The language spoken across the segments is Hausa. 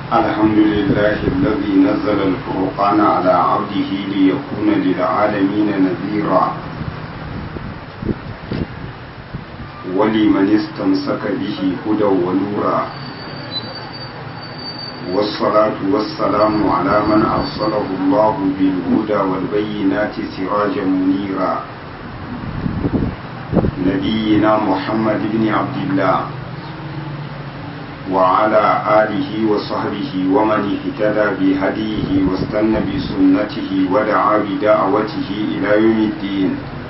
الحمد لله الذي نزل الفرقان على عبده ليكون للعالمين نذيرا ولمن استمسك به هدى ونورا والصلاة والسلام على من أرسله الله بالهدى والبينات سراجا منيرا نبينا محمد بن عبد الله وعلى آله وصحبه ومن اهتدى بهديه واستنى بسنته ودعا بدعوته إلى يوم الدين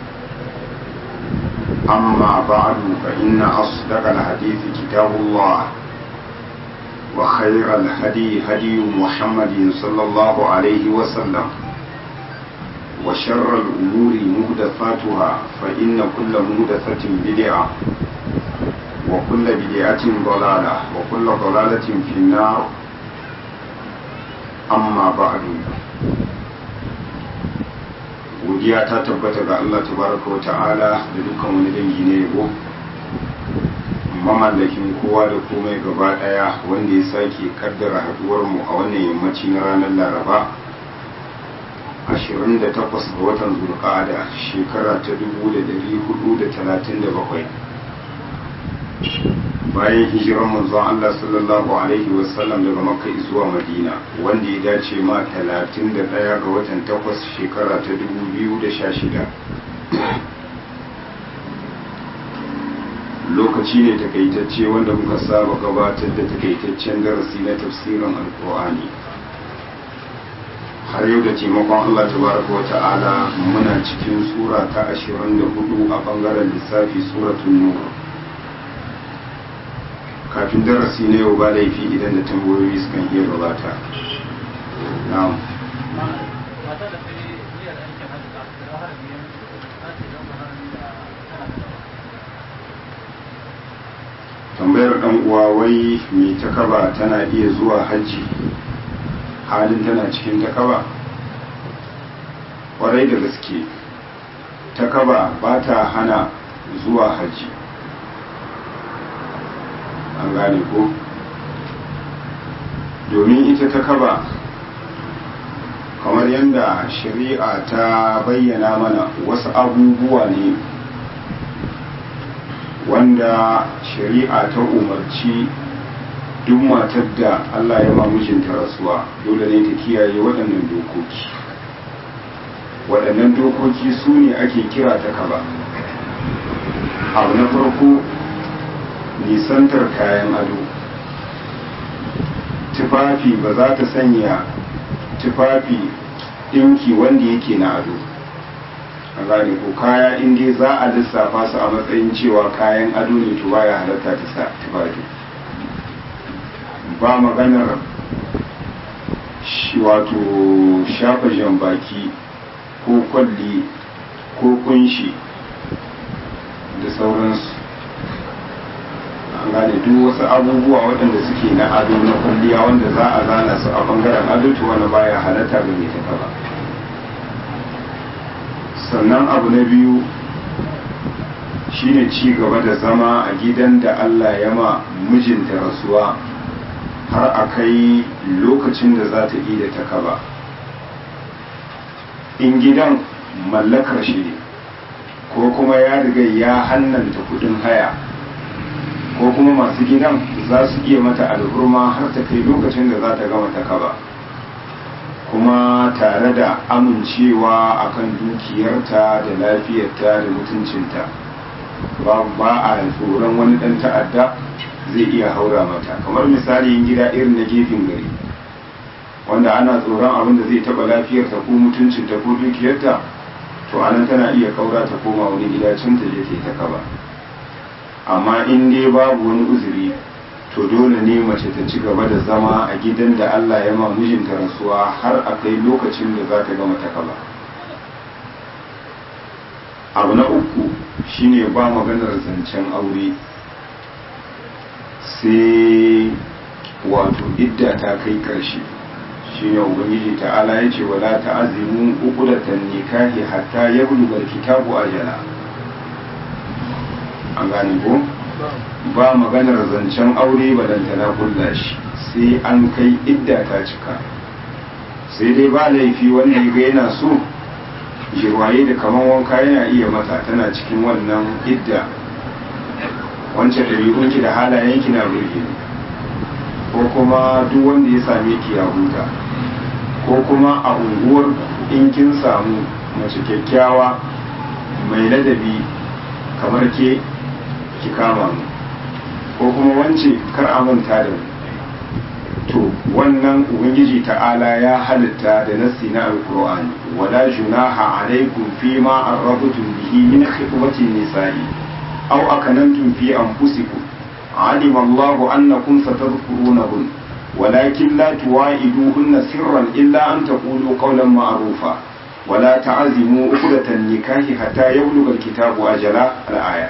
أما بعد فإن أصدق الحديث كتاب الله وخير الهدي هدي محمد صلى الله عليه وسلم وشر الأمور مهدثاتها فإن كل مهدثة بدعة وكل بدعة ضلالة وكل ضلالة في النار أما بعد godiya ta tabbata ga Allah tabaraka wa ta'ala da dukkan wani dangi ne yabo mamallakin kowa da komai gaba daya wanda ya sake kaddara haduwar mu a wannan yammaci na ranar Laraba 28 ga watan Zulqa'ada shekara ta 1437 bayan hijirar manzon Allah sallallahu alaihi wasallam daga Makka zuwa Madina wanda ya dace ma 31 ga watan 8 shekara ta 2016 lokaci ne takaitacce wanda muka saba gabatar da takaitaccen darasi na tafsirin alkur'ani har yau da taimakon Allah tabaraka wa ta'ala muna cikin sura ta 24 a bangaren lissafi suratul nur kafin darasi na yau ba laifi idan da tambayoyi sukan iya gabata na'am tambayar dan uwa wai mai takaba tana iya zuwa hajji halin tana cikin takaba kwarai da gaske takaba ba ta hana zuwa hajji an gane ko domin ita ta kaba kamar yadda shari'a ta bayyana mana wasu abubuwa ne wanda shari'a ta umarci duk matar da Allah ya mijinta rasuwa dole ne ta kiyaye waɗannan dokoki waɗannan dokoki su ne ake kira ta kaba abu na farko nisantar kayan ado tufafi ba za ta sanya tufafi ɗinki wanda yake na ado a gane ko kaya inda za a lissafa su a matsayin cewa kayan ado ne to baya halatta ta sa tufafi ba maganar wato shafa jambaki ko kwalli ko kunshi da sauransu an gane duk wasu abubuwa waɗanda suke na ado na kwalliya wanda za a zana su a bangaren ado to wani baya halatta ga mai tafa ba sannan abu na biyu shine ci gaba da zama a gidan da Allah ya ma mijinta rasuwa har a kai lokacin da za ta da ta kaba in gidan mallakar shi ne ko kuma ya riga ya hannanta kudin haya ko kuma masu gidan za su iya mata alhurma har ta kai lokacin da za ta gama ta kaba kuma tare da amincewa akan dukiyarta da lafiyarta da mutuncinta ba a tsoron wani ɗan ta'adda zai iya haura mata kamar misali yin gida irin na gefen gari wanda ana tsoron abin da zai taɓa lafiyarta ko mutuncinta ko dukiyarta to anan tana iya kaura ta koma wani gida can ta je ta kaba amma in dai babu wani uzuri to dole ne mace ta ci gaba da zama a gidan da Allah ya ma mijinta rasuwa har a kai lokacin da za ta gama ta kaba abu na uku shine ba maganar zancen aure sai wato idda ta kai karshe shine ubangiji ta'ala ya ce wala ta'azimu uqdatan nikahi hatta yablugha alkitabu ajala an gane ko ba maganar zancen aure balantana kulla shi sai an kai idda ta cika sai dai ba laifi wanda ya ga yana so jirwaye da kaman wanka yana iya mata tana cikin wannan idda wancan ɗabi'unki da halayenki na burge ko kuma duk wanda ya same ki ya huta ko kuma a unguwar in kin samu mace kyakkyawa mai ladabi kamar ke ki kama mu ko kuma wance kar a manta da mu to wannan ubangiji ta'ala ya halitta da nassi na alqur'ani wala junaha alaikum fi ma arrabtum bihi min khitbati nisa'i aw akanantum fi anfusikum علم الله أنكم ستذكرونهن ولكن لا تواعدوهن سرا إلا أن تقولوا قولا معروفا ولا تعزموا عقدة النكاح حتى يبلغ الكتاب أجله الآية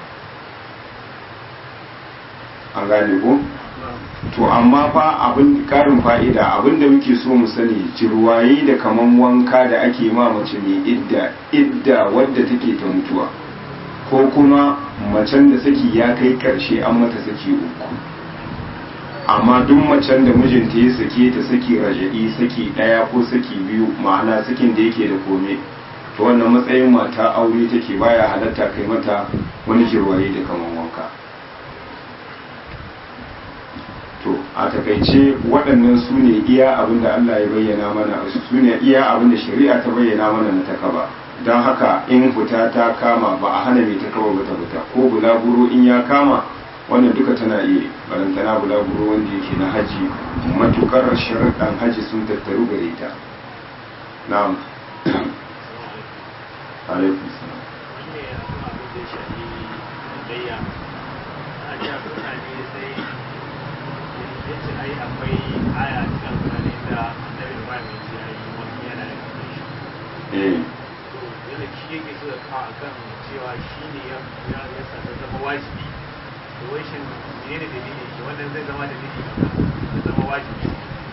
an gane ko to amma fa abin karin fa'ida abin da muke so mu sani jirwaye da kaman wanka da ake ma mace mai idda idda wadda take ta mutuwa ko kuma macen da saki ya kai karshe an mata saki uku amma duk macen da mijinta ya sake ta saki raja'i saki daya ko saki biyu ma'ana sakin da yake da kome to wannan matsayin mata aure take baya halatta kai mata wani jirwaye da kaman wanka to a takaice waɗannan su ne iya abin da Allah ya bayyana mana su ne iya abin da shari'a ta bayyana mana na takaba don haka in fita ta kama ba a hana mai takaba ba ta fita ko bulaguro in ya kama wannan duka tana iya barantana bulaguro wanda yake na haji matukar sharaɗan haji sun tattaru gare ta na'am alaikum salam yace ai akwai aya cikin alƙur'ani da annabi Ibrahim ya ce ai wani yana da kai eh to yana shi yake so ya kawo akan cewa shi ne ya ya ya sa ta zama wajibi to wai shin me ne dalili shi wannan zai zama dalili ya zama wajibi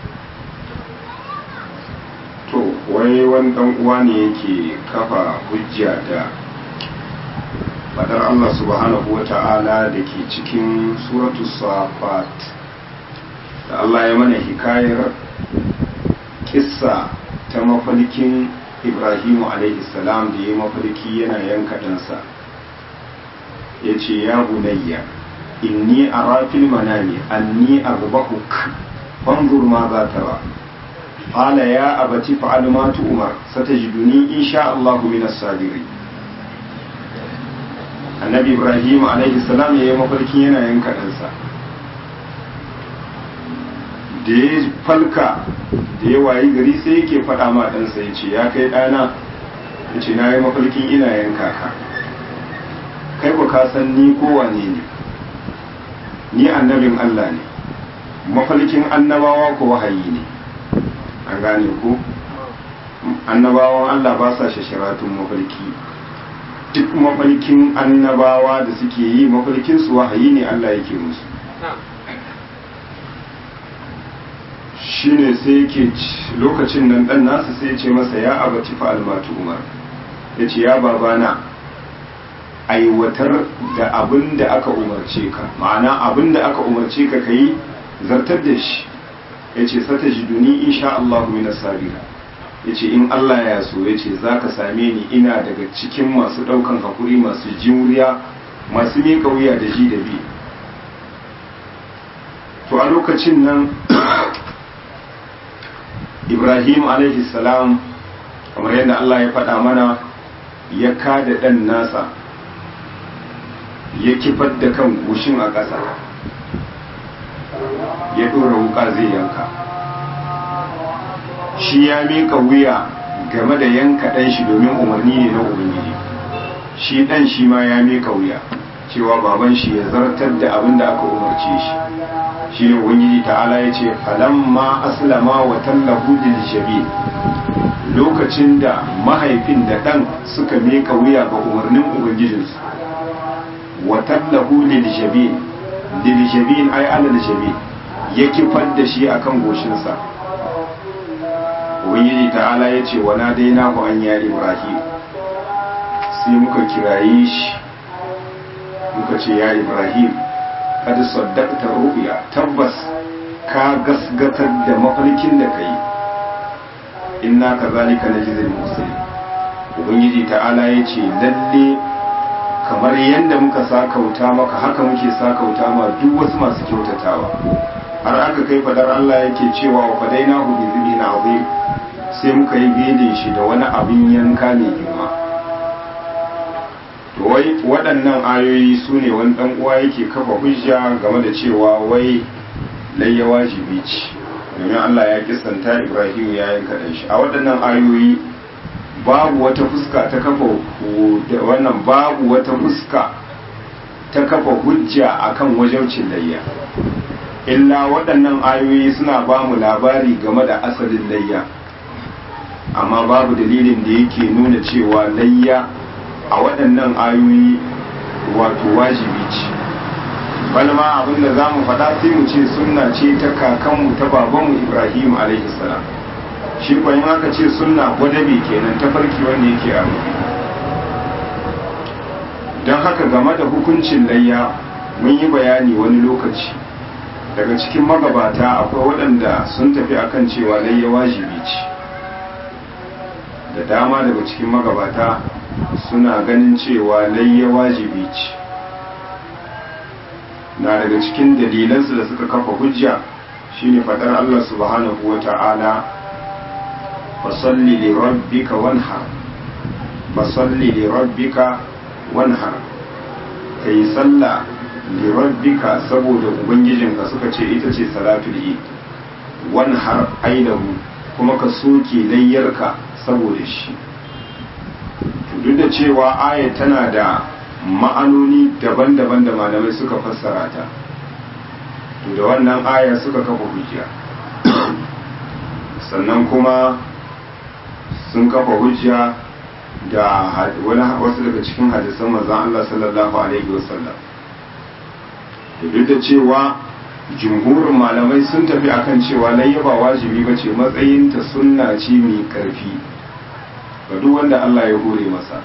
to wai wani dan uwa ne yake kafa hujja da fadar Allah subhanahu wa ta'ala da ke cikin suratu safat da Allah ya mana hikayar kissa ta mafalkin Ibrahimu alaihi salam da ya mafalki yana yanka ɗansa ya ce ya bunayya inni a rafil manami anni arbahuk fanzur ma za ta ba قال يا أبت فعل ما تؤمر ستجدني إن شاء الله من الصابرين النبي إبراهيم عليه السلام يا mafarkin yana yanka ɗansa da ya falka da ya wayi gari sai yake faɗa ma ɗansa ya ce ya kai ɗana ya ce na yi mafarkin ina yanka ka kai ba ka san ni kowane ne ni annabin Allah ne mafarkin annabawa ko wahayi ne an gane ko annabawan Allah ba sa shasharatun mafarki duk mafarkin annabawa da suke yi mafarkin su wahayi ne Allah yake musu shine sai yake lokacin nan dan nasa sai ce masa ya abaci fa almatu umar yace ya babana aiwatar da abin da aka umarce ka ma'ana abin da aka umarce ka kai zartar da shi ya ce sata jiduni insha Allah minas sabira ya ce in Allah ya so ya ce za ka same ni ina daga cikin masu ɗaukan hakuri masu juriya masu miƙa wuya da ji da bi to a lokacin nan ibrahim alaihi salam kamar yadda Allah ya faɗa mana ya kada ɗan nasa ya kifar da kan goshin a ƙasa ya ɗora wuka zai yanka shi ya mika wuya game da yanka ɗan shi domin umarni ne na ubangiji shi ɗan shi ma ya mika wuya cewa baban shi ya zartar da abin da aka umarce shi shi ne ubangiji ta'ala ya ce falamma aslama wa tallahu lil jabi lokacin da mahaifin da ɗan suka mika wuya ga umarnin ubangijinsu wa tallahu lil jabi lil jabi ay alal jabi ya kifar da shi akan goshinsa ubangiji ta'ala ya ce wa daina ku an ya ibrahim sai muka kiraye shi muka suka ce ya ibrahim kad saddaqta ru'ya tabbas ka gasgatar da mafarkin da kai inna kazalika najzil muslimin ubangiji ta'ala ya ce lalle kamar yadda muka sakauta maka haka muke sakauta ma duk wasu masu kyautatawa har aka kai fadar Allah yake cewa wa fadaina hu bi zibin azim sai muka yi bede shi da wani abin yanka mai girma to wai waɗannan ayoyi su ne wani ɗan uwa yake kafa hujja game da cewa wai layya wajibi ce domin Allah ya kisanta Ibrahim ya yanka ɗan shi a waɗannan ayoyi babu wata fuska ta kafa wannan babu wata fuska ta kafa hujja akan wajaucin layya illa waɗannan ayoyi suna ba mu labari game da asalin layya amma babu dalilin da yake nuna cewa layya a waɗannan ayoyi wato wajibi ce balma abinda za mu faɗa sai mu ce sunna ce ta kakanmu ta babanmu ibrahim alaihi salam shi kwayin aka ce sunna gwadabe kenan ta farki wanda yake a don haka game da hukuncin layya mun yi bayani wani lokaci daga cikin magabata akwai waɗanda sun tafi akan cewa layya wajibi ce da dama daga cikin magabata suna ganin cewa layya wajibi ce na daga cikin dalilansu da suka kafa hujja shine fadar Allah subhanahu wa ta'ala fasalli li rabbika wanhar fasalli li rabbika wanhar kai sallah li rabbika saboda ubangijinka suka ce ita ce salatul eid wanhar aidahu kuma ka soke layyarka saboda shi duk da cewa aya tana da ma'anoni daban-daban da malamai suka fassara ta to da wannan aya suka kafa hujja sannan kuma sun kafa hujja da wasu daga cikin hadisan manzon Allah sallallahu alaihi wasallam duk da cewa jumhurin malamai sun tafi akan cewa layyaba wajibi ba ce matsayinta sunna ce mai karfi ga duk wanda Allah ya hore masa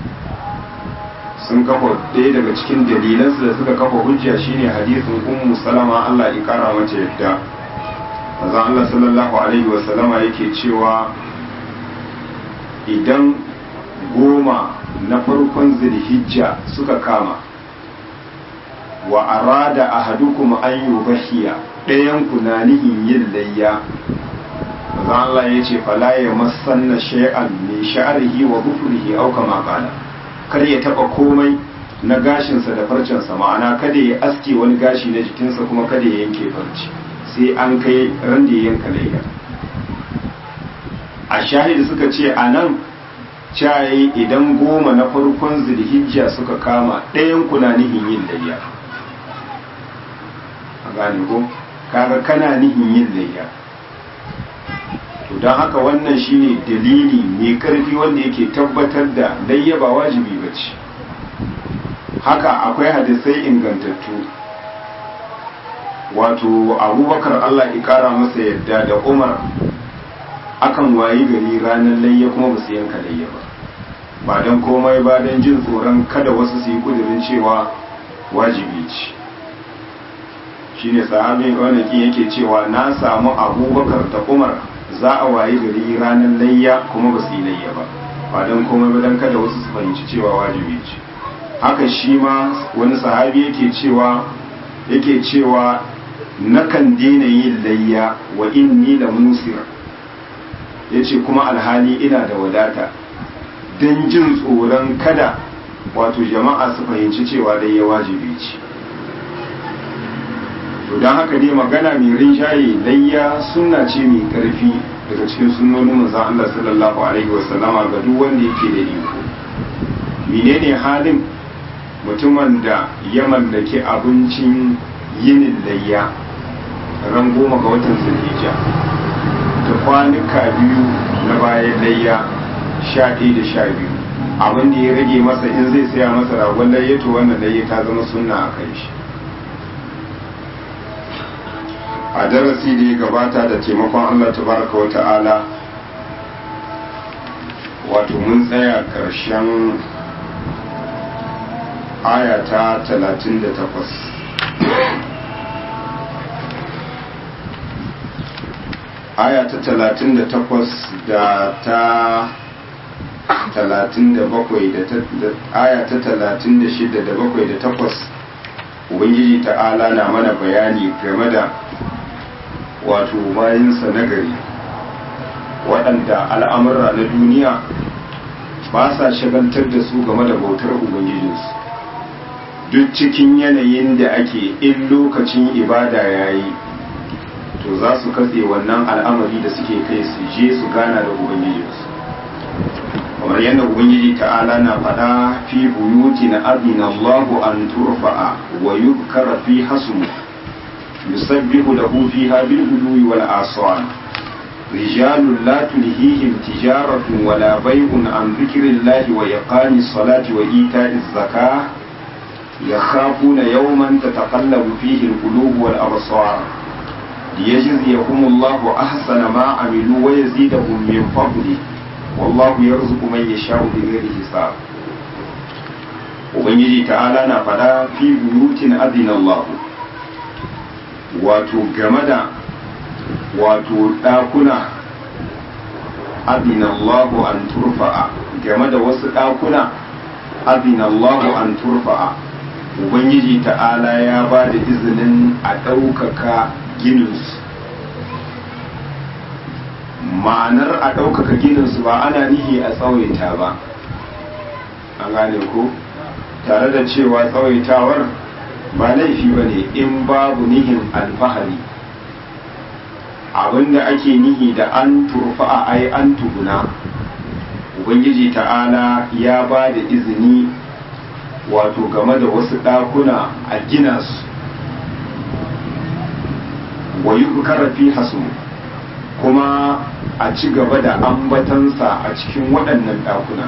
sun kafa ɗaya daga cikin dalilansu da suka kafa hujja shine hadisin ummu salama Allah ya kara mata yadda manzon Allah sallallahu alaihi wa sallama yake cewa idan goma na farkon zulhijja suka kama wa arada ahadukum an yubahiya ɗayan ku na nihin yin layya manzon Allah ya ce fala ya masanna shay'an min sha'rihi wa dhufrihi aw kama qala kar ya taba komai na gashinsa da farcensa ma'ana kada ya aske wani gashi na jikinsa kuma kada ya yanke farci sai an kai ran da ya yanka layya a shahidi suka ce a nan cayi idan goma na farkon zulhijja suka kama ɗayan kuna nihin yin layya a gane ko kaga kana nihin yin layya to don haka wannan shine dalili mai karfi wanda yake tabbatar da layya ba wajibi ba ce haka akwai hadisai ingantattu wato abubakar allah kara masa yadda da umar akan wayi gari ranar layya kuma ba su yanka layya ba ba don komai ba don jin tsoron kada wasu su yi kudirin cewa wajibi ce shine sahabin wanda yake cewa na samu abubakar da umar za a wayi gari ranar layya kuma ba su yi layya ba ba don komai ba don kada wasu su fahimci cewa wajibi ce haka shi ma wani sahabi yake cewa yake cewa nakan daina yin layya wa inni la musir yace kuma alhali ina da wadata don jin tsoron kada wato jama'a su fahimci cewa layya wajibi ce to don haka dai magana mai rinjaye layya sunna ce mai karfi daga cikin sunnonin manzon Allah sallallahu alaihi wasallama ga duk wanda yake da iko menene halin mutumin da ya mallaki abincin yinin layya ran goma ga watan zulhijja da kwanuka biyu na bayan layya sha ɗaya da sha biyu abin da ya rage masa in zai saya masa ragon layya to wannan layya ta zama sunna a kai shi a darasi da ya gabata da taimakon Allah tabaraka wa ta'ala wato mun tsaya ƙarshen aya ta 38 aya ta 38 da ta 37 da aya ta 36 da 7 da 8 ubangiji ta'ala na mana bayani game da wato bayansa nagari waɗanda al'amurra na duniya ba sa shagaltar da su game da bautar ubangijinsu duk cikin yanayin da ake in lokacin ibada ya yi to za su katse wannan al'amari da suke kai su je su gana da ubangijinsu kamar yadda ubangiji ta'ala na faɗa fi buyuti na adina Allahu an turfa'a wa yuzkara fi hasmu yusabbihu lahu fiha bil gudwi wal aswal rijalun la tulhihim tijaratun wala bay'un an dhikrillahi wa iqamis salati wa ita'iz zakah yakhafuna yawman tataqallabu fihi al qulub wal absar liyajziyahum Allahu ahsana ma amilu wa yazidahum min fadlihi wallahu yarzuqu man yasha'u bighairi hisab ubangiji ta'ala na fada fi buyutin adina Allah wato game da wato dakuna adina Allah an turfa'a game da wasu dakuna adina Allah an turfa'a ubangiji ta'ala ya ba da izinin a ɗaukaka gininsu ma'anar a ɗaukaka gininsu ba ana nihi a tsawaita ba an gane ko tare da cewa tsawaitawar ba laifi ba ne in babu nihin alfahari abinda ake nihi da an turfa a ai an tuguna ubangiji ta'ala ya ba da izini wato game da wasu ɗakuna a gina su wa yi fi hasu kuma a ci gaba da ambatansa a cikin waɗannan ɗakuna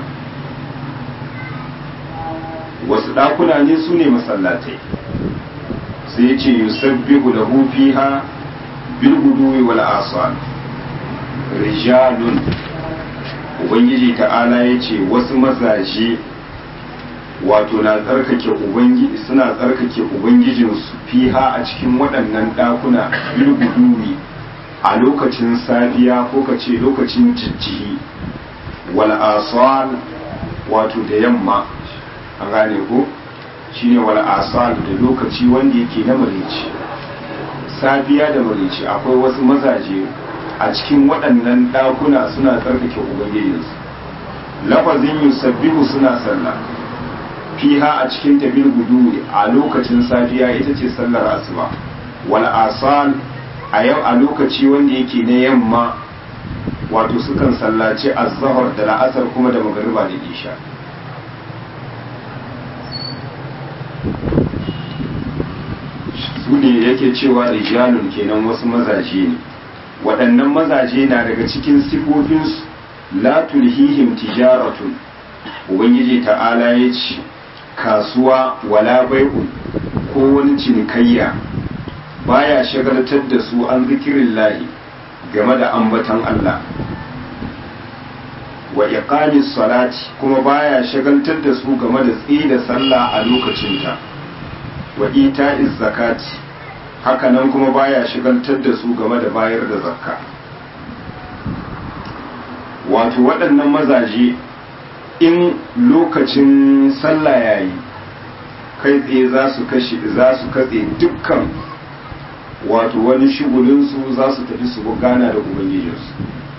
wasu ɗakuna ne su ne masallatai sai ce yusabbihu da fiha bil guduwi wal asal rijalun ubangiji ta'ala ya ce wasu mazaje wato na tsarkake ubangiji suna tsarkake ubangijinsu fiha a cikin waɗannan ɗakuna bil guduwi a lokacin safiya ko ka ce lokacin jijjihi wal asal wato da yamma an gane ko shine wal asal da lokaci wanda yake na marici safiya da marici akwai wasu mazaje a cikin waɗannan ɗakuna suna tsarkake ubangijinsu lafazin yusabbihu suna sallah fiha a cikin tabil gudu a lokacin safiya ita ce sallar asuba wal asal a yau a lokaci wanda yake na yamma wato sukan sallaci azhar da la'asar kuma da magariba da isha su ne yake cewa rijalun kenan wasu mazaje ne waɗannan mazaje na daga cikin sifofinsu la tulhihim tijaratun ubangiji ta'ala ya ce kasuwa wala bai'un ko wani cinikayya baya shagaltar da su an zikirin lahi game da ambatan Allah wa iqamis salati kuma baya shagaltar da su game da tsaye da sallah a lokacinta wa ita'iz zakati hakanan kuma baya shagaltar da su game da bayar da zakka wato waɗannan mazaje in lokacin sallah yayi kai tsaye za su kashe za su katse dukkan wato wani shigulinsu za su tafi su gana da ubangijinsu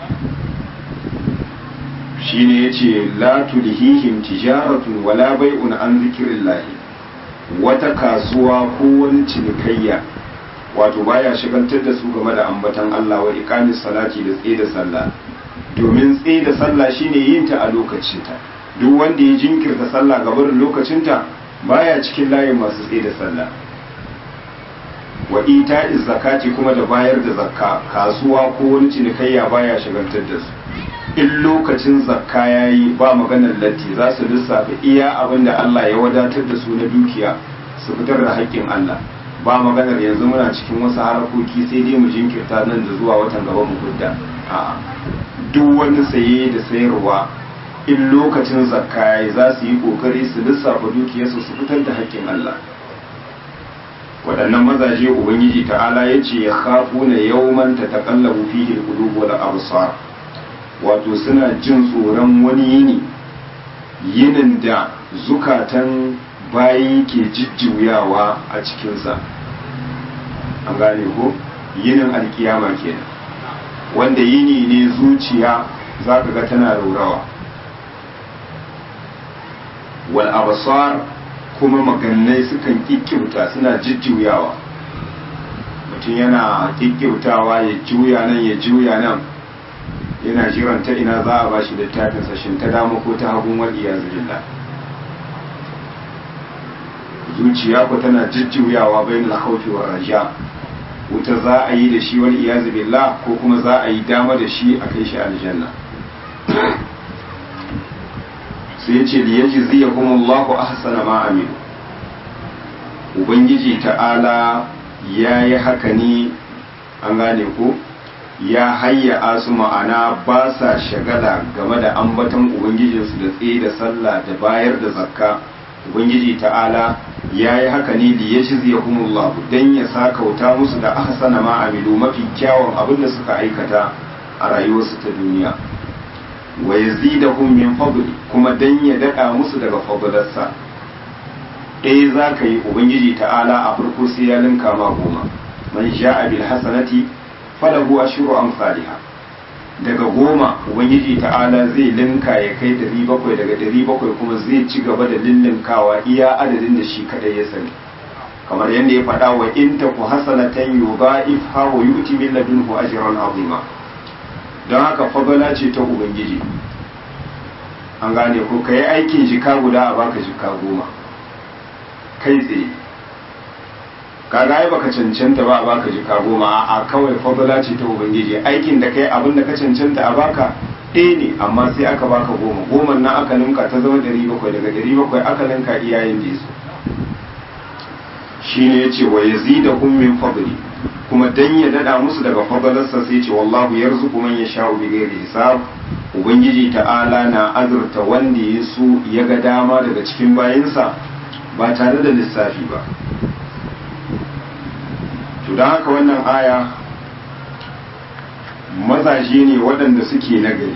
shi ne ya ce la tulhihim tijaratun wala bai'un an zikirin lahi wata kasuwa ko wani cinikayya wato baya shigantar da su game da ambatan Allah wa iqamis salati da tsaye da sallah domin tsaye da sallah shine yin ta a lokacinta duk wanda ya jinkirta sallah gabarin lokacinta baya cikin layin masu tsaye da sallah wa ita zakati kuma da bayar da zakka kasuwa ko wani cinikayya baya shigantar da su in lokacin zakka yayi ba maganar latti za su lissafa iya abin da Allah ya wadatar da su na dukiya su fitar da haƙƙin Allah ba maganar yanzu muna cikin wasu harkoki sai dai mu jinkirta nan da zuwa watan gaba mu gudda a'a duk wani saye da sayarwa in lokacin zakka ya za su yi kokari su lissafa dukiyarsu su fitar da haƙƙin Allah waɗannan mazaje ubangiji ta'ala ya ce ya kafu na yawman ta taƙallabu fihi qulubu wal absar wato suna jin tsoron wani yini yinin da zukatan bayi ke jijjuyawa a cikinsa an gane ko yinin alkiyama kenan wanda yini ne zuciya za ka ga tana raurawa wal absar kuma magannai sukan kikkiuta suna jijjuyawa mutum yana kikkiutawa ya juya nan ya juya nan yana jiran ta ina za a ba shi littafin sashin ta dama ko ta hagun wal iyazu billah zuciya ko tana jijjuyawa bainal khawfi war raja wuta za a yi da shi wal iyazu billah ko kuma za a yi dama da shi a kai shi aljanna sai ya ce liyaji zai kuma Allahu ahsana ma amilu ubangiji ta'ala ya yi haka ne an gane ko ya hayya su ma'ana ba sa shagala game da ambaton ubangijinsu da tsaye da sallah da bayar da zakka ubangiji ta'ala ya yi haka ne liyaji zai kuma Allah don ya sakauta musu da ahsana ma amilu mafi kyawun abin da suka aikata a rayuwarsu ta duniya wa yazidahum min fadli kuma dan ya dada musu daga fadlarsa ɗaya za ka yi ubangiji ta'ala a farko sai ya linka ma goma man sha'a bil hasanati falahu ashru amsalha daga goma ubangiji ta'ala zai linka ya kai dari bakwai daga dari bakwai kuma zai ci gaba da lillinkawa iya adadin da shi kadai ya sani kamar yadda ya faɗa wa in taku hasanatan yudha'ifha wa yu'ti min ladunhu ajran azima don haka fadala ce ta ubangiji an gane ko ka yi aikin jika guda a baka jika goma kai tsaye kaga ai baka cancanta ba a baka jika goma a kawai fadala ce ta ubangiji aikin da kai abin da ka cancanta a baka ɗaya ne amma sai aka baka goma goma nan aka ninka ta zama ɗari bakwai daga ɗari bakwai aka ninka iyayen da su shine ya ce wa yazidahum min fadli kuma dan ya dada musu daga fadalarsa sai ce wallahu yarzuqu man yasha'u bighairi hisab ubangiji ta'ala na azurta wanda ya so ya ga dama daga cikin bayinsa ba tare da lissafi ba to don haka wannan aya mazaje ne waɗanda suke nagari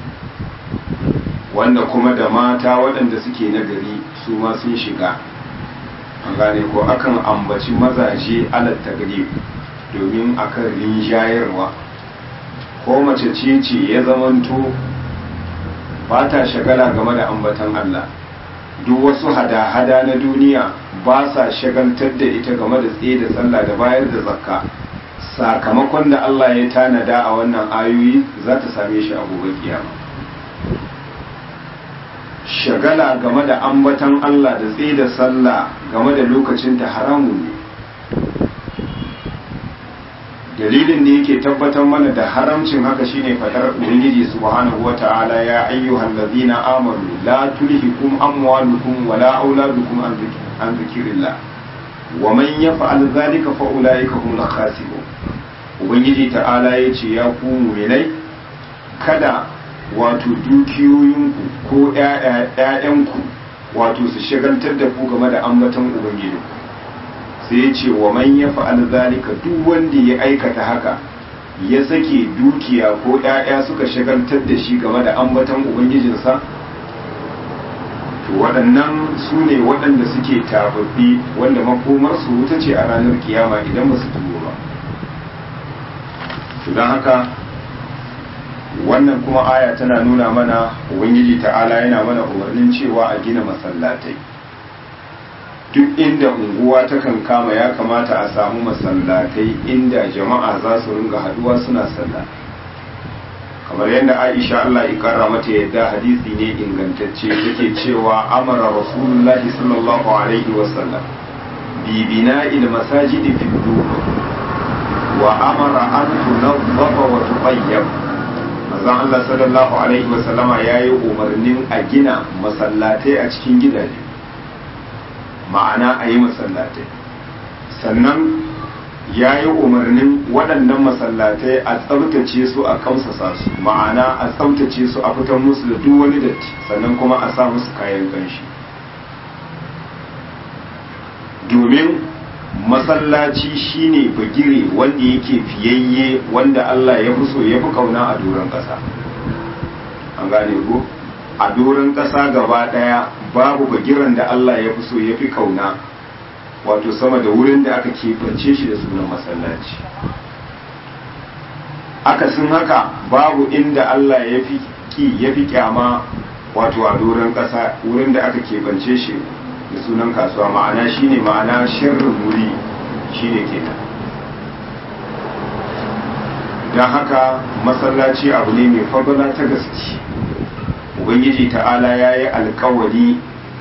wanda kuma da mata waɗanda suke nagari su ma sun shiga an gane ko akan ambaci mazaje alat tagrib domin akan rinjayarwa ko mace ce ce ya zamanto ba ta shagala game da ambatan Allah duk wasu hada-hada na duniya ba sa shagaltar da ita game da tsaye da sallah da bayar da zakka sakamakon da Allah ya tanada a wannan ayoyi za ta same shi a gobe kiyama shagala game da ambatan Allah da tsaye da sallah game da lokacin ta haramun ne dalilin da yake tabbatar mana da haramcin haka shine fadar ubangiji subhanahu wata'ala ya ayyuhal ladina amanu la tulhikum amwalukum wala auladukum an zikrillah wa man yaf'al dhalika fa ulaika humul khasirun ubangiji ta'ala yace ya ku mu'minai kada wato dukiyoyinku ko ƴaƴanku wato su shagaltar da ku game da ambaton ubangijinku sai ya ce wa man ya fa'al zalika duk wanda ya aikata haka ya sake dukiya ko ‘ya'ya suka shagaltar da shi game da ambatan ubangijinsa to waɗannan su ne waɗanda suke tababbi wanda makomarsu wuta ce a ranar kiyama idan ba su tuwo ba to don haka wannan kuma aya tana nuna mana ubangiji ta'ala yana mana umarnin cewa a gina masallatai duk inda unguwa takan kama ya kamata a samu masallatai inda jama'a za su ringa haduwa suna sallah kamar yadda aisha Allah ikara mata yadda hadisi ne ingantacce take cewa amara rasulullahi sallallahu alaihi wasallam bi bina'il masajid fi wa amara an tunazzafa wa tuqayyab manzon Allah sallallahu alaihi wasallama yayi umarnin a gina masallatai a cikin gidaje ma'ana a yi masallatai sannan ya yi umarnin waɗannan masallatai a tsabtace su a kamsasa su ma'ana a tsabtace su a fitar musu da duk wani datti sannan kuma a sa musu kayan kanshi domin masallaci shine bagire wanda yake fiyayye wanda Allah ya fi so ya fi kauna a doron ƙasa an gane ko a doron ƙasa gaba ɗaya babu bagiran da Allah ya fi so ya fi kauna wato sama da wurin da aka keɓance shi da sunan masallaci akasin haka babu inda Allah ya fi ki ya fi kyama wato a doron ƙasa wurin da aka keɓance shi da sunan kasuwa ma'ana shine ma'ana sharrin wuri shine kenan don haka masallaci abu ne mai fagala ta gaske ubangiji ta'ala ya yi alkawari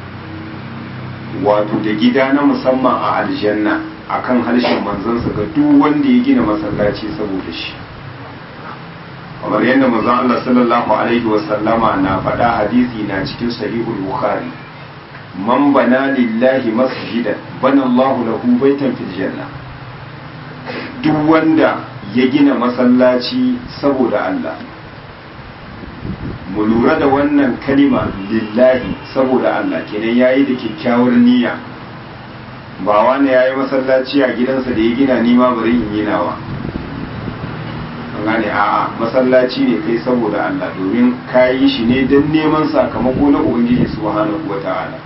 wato da gida na musamman a aljanna akan harshen manzansa ga duk wanda ya gina masallaci saboda shi kamar yadda manzon Allah sallallahu alaihi wasallama na faɗa hadisi na cikin sahihul bukhari man bana lillahi masjidan bana Allahu lahu baitan fil janna duk wanda ya gina masallaci saboda Allah mu lura da wannan kalima lillahi saboda Allah kenan yayi da kyakkyawar niyya ba wani yayi masallaci a gidansa da ya gina ni ma bari in yi nawa an gane a'a masallaci ne kai saboda Allah domin kayi shi ne don neman sakamako na ubangiji subhanahu wata'ala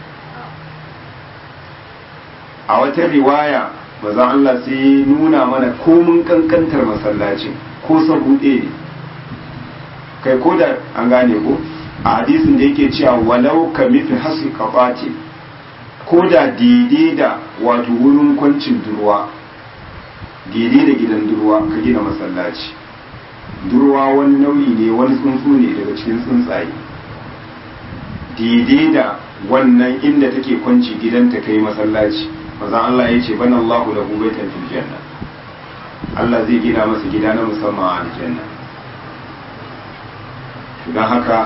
a wata riwaya maza Allah sai nuna mana komun kankantar masallacin ko sabuɗe ne kai ko da an gane ko a hadisin da yake cewa walau ka mifi hasu kafati ko da daidai da wato wurin kwancin durwa daidai da gidan durwa ka gina masallaci durwa wani nau'i ne wani tsuntsu ne daga cikin tsuntsaye daidai da wannan inda take kwanci gidanta kai masallaci mazan Allah ya ce bana Allahu lahu baitan fil janna Allah zai gina masa gida na musamman a aljanna don haka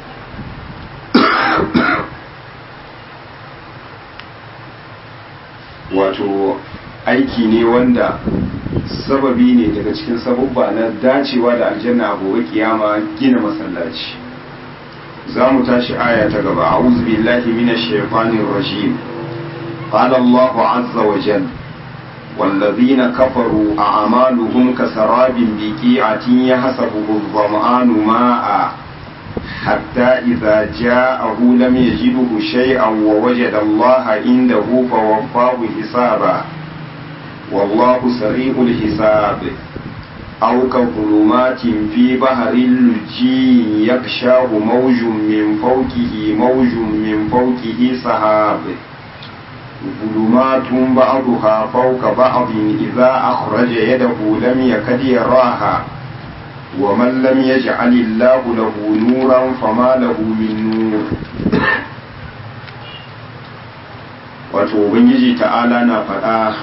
wato aiki ne wanda sababi ne daga cikin sababba na dacewa da aljanna a gobe kiyama gina masallaci za mu tashi aya ta gaba a'udhu billahi minash shaitanir rajim qala Allahu azza wa jalla والذين كفروا أعمالهم كسراب بقيعة يحسبه الظمآن ماء حتى إذا جاءه لم يجده شيئا ووجد الله عنده فوفاه حسابا والله سريع الحساب أو كظلمات في بحر اللجي يغشاه موج من فوقه موج من فوقه سحاب ظلمات بعضها فوق بعض إذا أخرج يده لم يكد يراها ومن لم يجعل الله له نورا فما له من نور wato ubangiji ta'ala na faɗa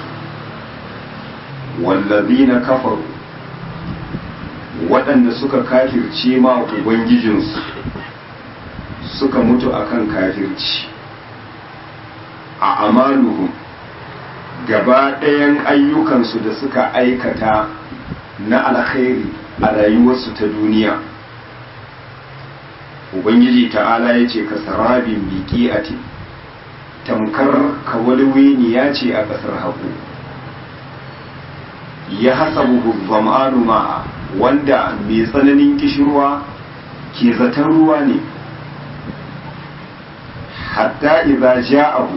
wallazina kafaru waɗanda suka kafirce ma ubangijinsu suka mutu akan kafirci a amaluhum gaba ɗayan ayyukansu da suka aikata na alkhairi a rayuwarsu ta duniya ubangiji ta'ala ya ce ka sarabin biki a tamkar kawalweniya ce a ƙasar haku ya hasabu zam'anu ma'a wanda mai tsananin kishirwa ke zaton ruwa ne hatta idza ja'ahu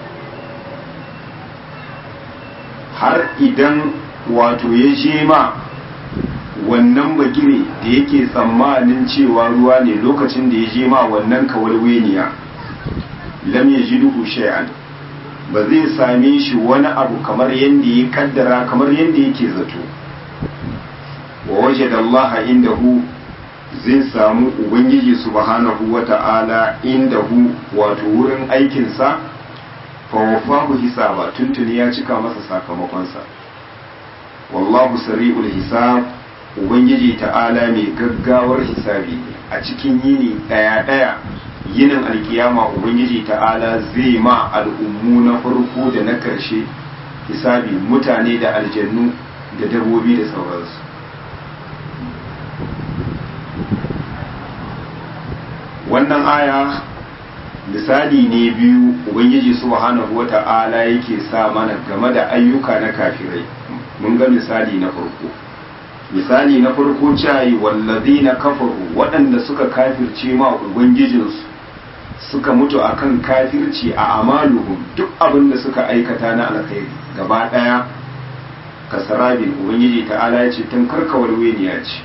har idan wato ya je ma wannan bagire da yake tsammanin cewa ruwa ne lokacin da ya je ma wannan kawalweniya lam ya ji duhu shay'an ba zai same shi wani abu kamar yadda ya kaddara kamar yadda yake zato wa waje da Allah indahu zai samu ubangiji subhanahu wa ta'ala indahu wato wurin aikinsa fawafahu hisaba tuntuni ya cika masa sakamakonsa wallahu sari'ul hisab ubangiji ta'ala mai gaggawar hisabi a cikin yini daya daya yinin alkiyama ubangiji ta'ala zai ma al'ummu na farko da na karshe hisabi mutane da aljannu da dabbobi da sauransu wannan aya misali ne biyu ubangiji subhanahu wata'ala yake sa mana game da ayyuka na kafirai mun ga misali na farko misali na farko cayi wallazi na kafaru waɗanda suka kafirce ma ubangijinsu suka mutu akan kafirci a amaluhum duk abin da suka aikata na alkhairi gaba ɗaya kasarabin ubangiji ta'ala ya ce tun karkawar weniya ce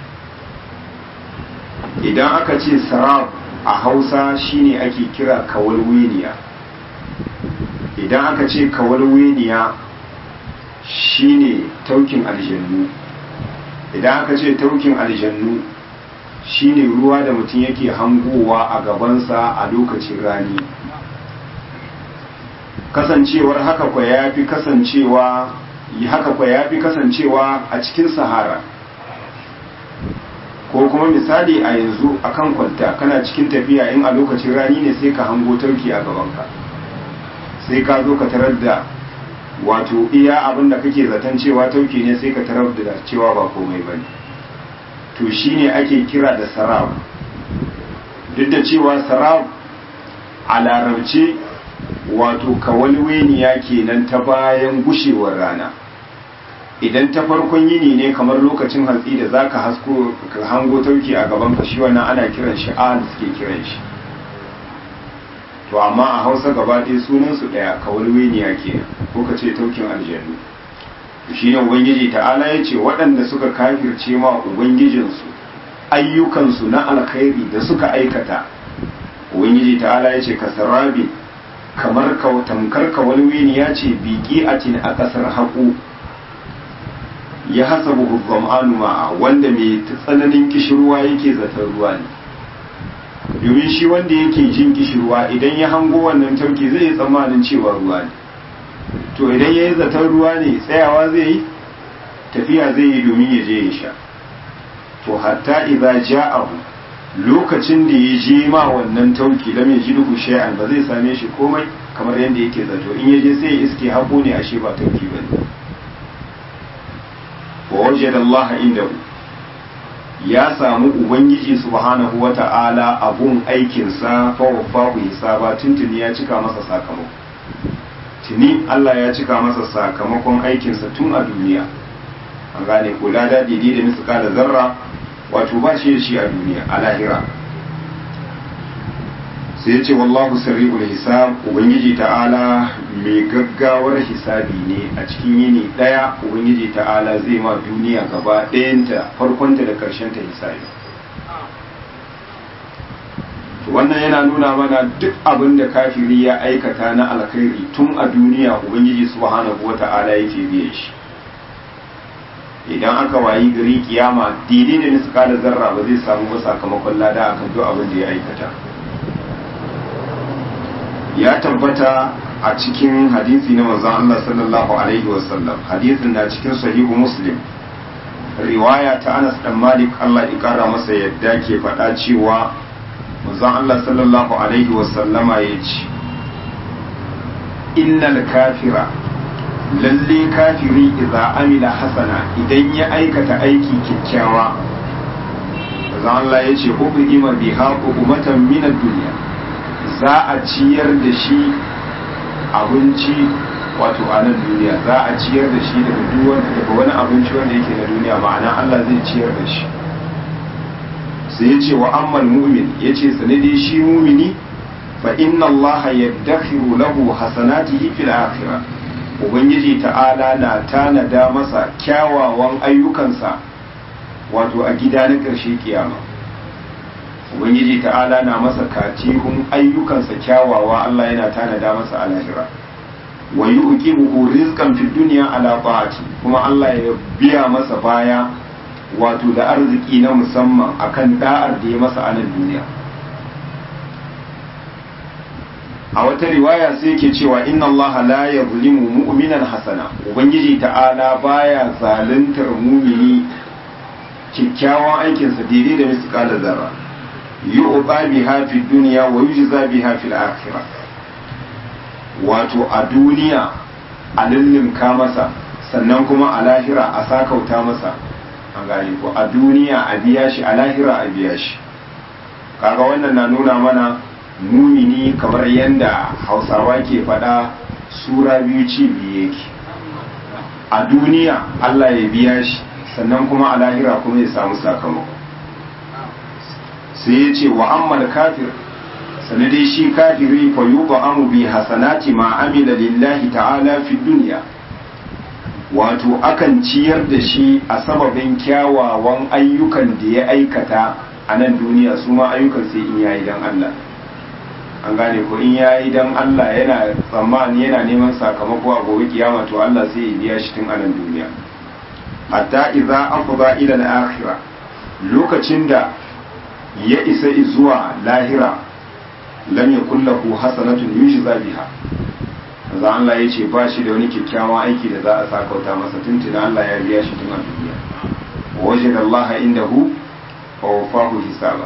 idan aka ce sarab a hausa shine ake kira kawalweniya idan aka ce kawalweniya shine taukin aljannu idan aka ce taukin aljannu shine ruwa da mutum yake hangowa a gabansa a lokacin rani kasancewar haka kwa ya fi kasancewa haka kwa ya fi kasancewa a cikin sahara ko kuma misali a yanzu akan kwalta kana cikin tafiya in a lokacin rani ne sai ka hango tauki a gabanka sai ka zo ka tarar da wato iya abin da kake zaton cewa tauki ne sai ka tarar da cewa ba komai bane to shine ake kira da sarab duk da cewa sarab a larabce wato kawalweniya kenan ta bayan gushewar rana idan ta farkon yini ne kamar lokacin hantsi da zaka hasko ka hango tauki a gaban ka shi wannan ana kiran shi al suke kiran shi to amma a Hausa gaba ɗaya sunan su daya kawalweniya kenan ko ka ce taukin aljannu shi ne ubangiji ta'ala ya ce waɗanda suka kafirce ma ubangijinsu ayyukansu na alkhairi da suka aikata ubangiji ta'ala ya ce kasarabi kamar tamkar kawalweniya ce biki a a ƙasar haƙo ya hasabu hukumanu ma'a wanda mai tsananin kishirwa yake zaton ruwa ne domin shi wanda yake jin kishirwa idan ya hango wannan tauki zai yi tsammanin cewa ruwa ne to idan ya yi zaton ruwa ne tsayawa zai yi tafiya zai yi domin ya je ya sha to hatta idza ja'ahu lokacin da ya je ma wannan tauki lam yajidu shay'an ba zai same shi komai kamar yadda yake zato in ya je sai ya iske hako ne ashe ba tauki bane wa wajada Allah indahu ya samu ubangiji subhanahu wata'ala abun aikinsa fa wafahu hisaba tuntuni ya cika masa sakamako tuni Allah ya cika masa sakamakon aikinsa tun a duniya an gane ko lada daidai da misika da zarra wato ba shi da shi a duniya a lahira sai ya ce wallahu sari'ul hisab ubangiji ta'ala mai gaggawar hisabi ne a cikin yini daya ubangiji ta'ala zai ma duniya gaba ɗayanta farkonta da ƙarshenta hisabi wannan yana nuna mana duk abin da kafiri ya aikata na alkhairi tun a duniya ubangiji subhanahu wata'ala yake biye shi idan aka wayi gari kiyama daidai da miskala zarra ba zai samu ba sakamakon lada akan duk abin da ya aikata ya tabbata a cikin hadisi na manzon Allah sallallahu alaihi wasallam hadisin na cikin sahihu muslim riwaya ta Anas dan Malik Allah ya kara masa yadda ke faɗa cewa manzon Allah sallallahu alaihi wasallama ya ce innal kafira lalle kafiri idza amila hasana idan ya aikata aiki kyakkyawa manzon Allah ya ce uqima biha uqmatan min ad-dunya za a ciyar da shi abinci wato a nan duniya za a ciyar da shi daga duwan daga wani abinci wanda yake na duniya ma'ana Allah zai ciyar da shi sai ya ce wa ammal mu'min ya ce sanadi shi mumini fa inna Allah yaddakhiru lahu hasanatihi fil akhirah ubangiji ta'ala na tanada masa kyawawan ayyukansa wato a gida na ƙarshe kiyama ubangiji ta'ala na masa katihun ayyukansa kyawawa Allah yana tanada masa a lahira wa yuqimuhu rizqan fid dunya ala ta'ati kuma Allah ya biya masa baya wato da arziki na musamman akan da'ar da ya masa a nan duniya a wata riwaya sai yake cewa inna Allah la yuzlimu mu'minan hasana ubangiji ta'ala baya zaluntar mumini kyakkyawan aikinsa daidai da misqala zarra yu'ta biha fi dunya wa yujza biha fil akhirah wato a duniya a lullunka masa sannan kuma a lahira a sakauta masa an gane ko a duniya a biya shi a lahira a biya shi kaga wannan na nuna mana mumini kamar yadda hausawa ke faɗa sura biyu ci biyu yake a duniya Allah ya biya shi sannan kuma a lahira kuma ya samu sakamako sai ya ce wa ammal kafir sanadai shi kafiri fa yuba amu bi hasanati ma amila lillahi ta'ala fi duniya wato akan ciyar da shi a sababin kyawawan ayyukan da ya aikata a nan duniya su ma ayyukan sai in yayi dan Allah an gane ko in yayi dan Allah yana tsammani yana neman sakamako a gobe kiyama to Allah sai ya biya shi tun a nan duniya hatta idza afda ila al-akhirah lokacin da ya isa zuwa lahira lam yakul lahu hasanatun yujza biha manzo Allah ya ce ba shi da wani kyakkyawan aiki da za a sakauta masa tuntuna Allah ya biya shi tun a duniya wajid Allah indahu wa wafahu hisaba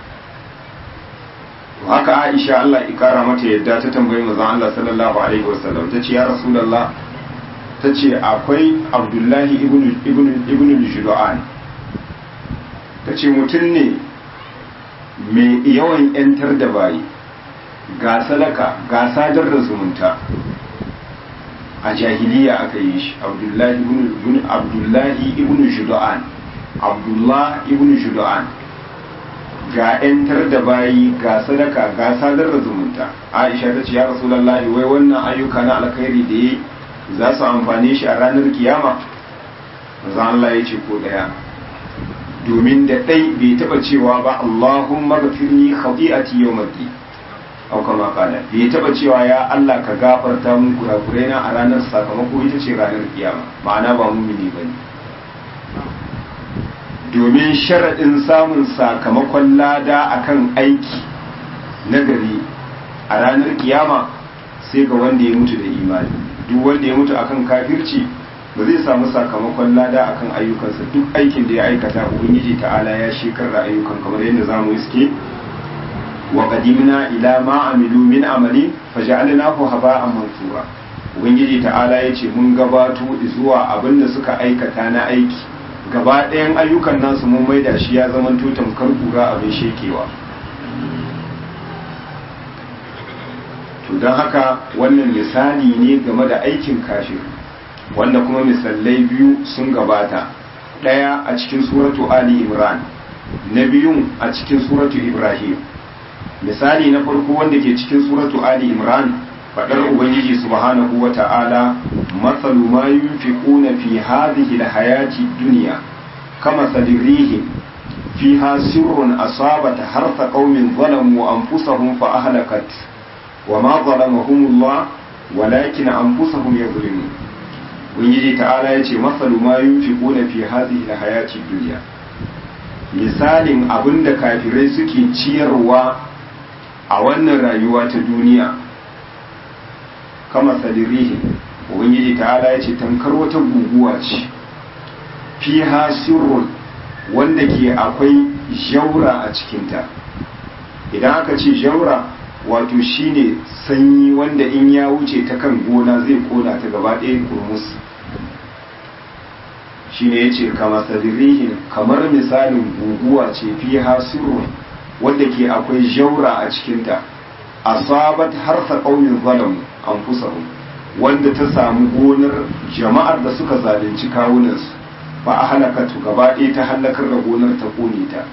haka Aisha Allah ikara mata yadda ta tambayi manzo Allah sallallahu alaihi wasallam ta ce ya rasulullah ta ce akwai Abdullahi ibn ibn ibn Judu'an ta ce mutum ne mai yawan yantar da bayi ga sadaka ga sadar da zumunta a jahiliya aka yi shi abdullahi ibn abdullahi ibn judu'an abdullah ibn judu'an ga yantar da bayi ga sadaka ga sadar da zumunta aisha ta ce ya rasulullahi wai wannan ayyuka na alkhairi da yi za su amfane shi a ranar kiyama manzo Allah ya ce ko daya domin da ɗai bai taɓa cewa ba Allahumma gafirni khati'ati yawmiddin au kama kala bai taɓa cewa ya Allah ka gafarta mun kurakurai na a ranar sakamako ita ce ranar kiyama ma'ana ba mumini bane domin sharaɗin samun sakamakon lada akan aiki nagari a ranar kiyama sai ga wanda ya mutu da imani duk wanda ya mutu akan kafirci ba zai samu sakamakon lada akan ayyukansa duk aikin da ya aikata ubangiji ta'ala ya shekar da ayyukan kamar yadda zamu iske wa qadimna ila ma amilu min amali faj'alnahu haba'an mansura ubangiji ta'ala yace mun gabato zuwa abin da suka aikata na aiki gaba ɗayan ayyukan nasu mun maida shi ya zama tutan kura abin shekewa to don haka wannan misali ne game da aikin kafir wanda kuma misalai biyu sun gabata ɗaya a cikin suratu ali imran na biyun a cikin suratu ibrahim misali na farko wanda ke cikin suratu ali imran faɗar ubangiji subhanahu wa ta'ala matsalu ma yunfiquna fi hadhihi alhayati dunya kama sadirihim fiha sirrun asabata harsa qaumin zalamu anfusahum fa ahlakat وما ظلمهم الله ولكن أنفسهم يظلمون ubangiji ta'ala ya ce masalu ma yunfiquna fi hadhihi alhayati dunya misalin abinda kafirai suke ciyarwa a wannan rayuwa ta duniya kama sadirihi ubangiji ta'ala ya ce tankar wata guguwa ce fiha sirrun wanda ke akwai jaura a cikinta idan aka ce jaura wato shine sanyi wanda in ya wuce ta kan gona zai kona ta gaba ɗaya kurmus shine ya ce kama sadirihin kamar misalin guguwa ce fi hasiru wanda ke akwai jaura a cikinta asabat harsa ƙaunin zalamu an fusahu wanda ta samu gonar jama'ar da suka zalunci kawunansu ba a halakatu gaba ɗaya ta halakar da gonar ta kone ta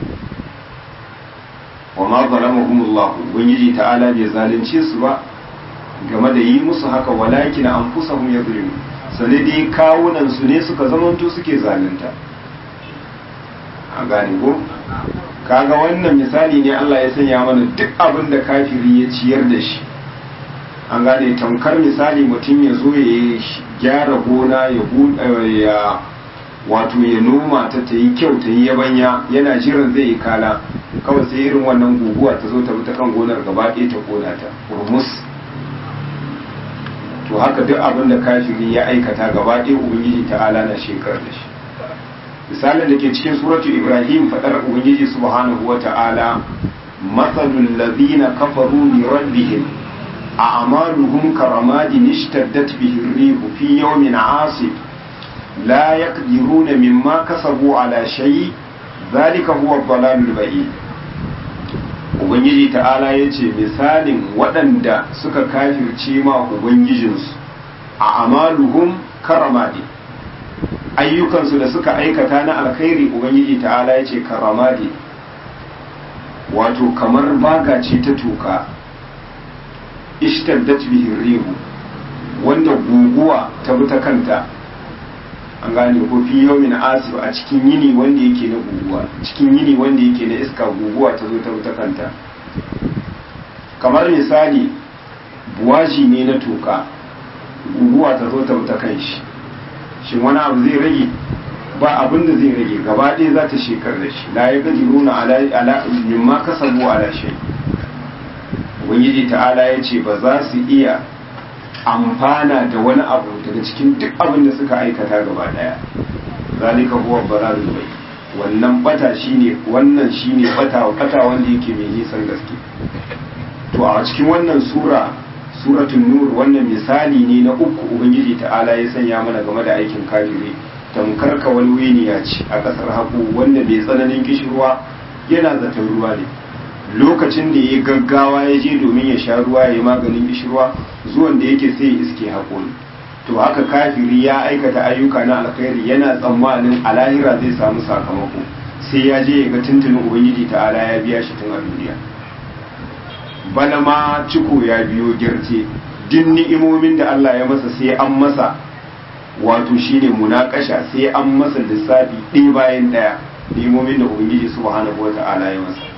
wa ma zalamahumullah ubangiji ta'ala bai zalunce su ba game da yi musu haka walakin anfusahum yadhlimun sane dai kawunan su ne suka zamanto suke zalunta a gane ko kaga wannan misali ne Allah ya sanya mana duk abin da kafiri ya ciyar da shi an gane tamkar misali mutum ya zo ya gyara gona ya wato ya noma ta ta yi kyau ta yi yabanya yana jiran zai yi kala kawai sai irin wannan guguwa ta zo ta bi ta kan gonar gaba ɗaya ta kona ta urmus to haka duk abin da kafiri ya aikata gaba ɗaya ubangiji ta'ala na shekar da shi misalin da ke cikin suratu ibrahim faɗar ubangiji subhanahu wa ta'ala matsalul ladina kafaru li rabbihim a amaluhum karamadin ishtaddat bihi rihu fi yawmin asif la yaqdiruna mimma kasabu ala shay zalika huwa dhalalul ba'id ubangiji ta'ala yace misalin waɗanda suka kafirce ma ubangijinsu a amaluhum karamadi ayyukansu da suka aikata na alkhairi ubangiji ta'ala yace karamadi wato kamar baga ce ta toka ishtaddat bihi rihu wanda guguwa ta bi ta kanta an gane ko fi yawmin asif a cikin yini wanda yake na guguwa cikin yini wanda yake na iska guguwa ta zo ta bi ta kanta kamar misali buwaji ne na toka guguwa ta zo ta bi ta kan shi shin wani abu zai rage ba abin da zai rage gaba ɗaya za ta shekar da shi la ya gaji nuna ala mimma kasabu ala shay ubangiji ta'ala ya ce ba za su iya amfana da wani abu daga cikin duk abin da suka aikata gaba ɗaya zalika huwa balalul bai wannan bata shine wannan shine bata bata wanda yake mai nisan gaske to a cikin wannan sura suratul nur wannan misali ne na uku ubangiji ta'ala ya sanya mana game da aikin kafiri tamkar wani winiya ce a ƙasar haƙo wanda bai tsananin kishirwa yana zaton ruwa ne lokacin da ya gaggawa ya je domin ya sha ruwa ya yi maganin kishirwa zuwan da yake sai ya iske haƙo ne to haka kafiri ya aikata ayyuka na alkhairi yana tsammanin a lahira zai samu sakamako sai ya je ya ga tuntunin ubangiji ta'ala ya biya shi tun a duniya bana ma ciko ya biyo girce din ni'imomin da Allah ya masa sai an masa wato shine munakasha sai an masa lissafi ɗaya bayan ɗaya nemomin da ubangiji subhanahu wa ta'ala ya masa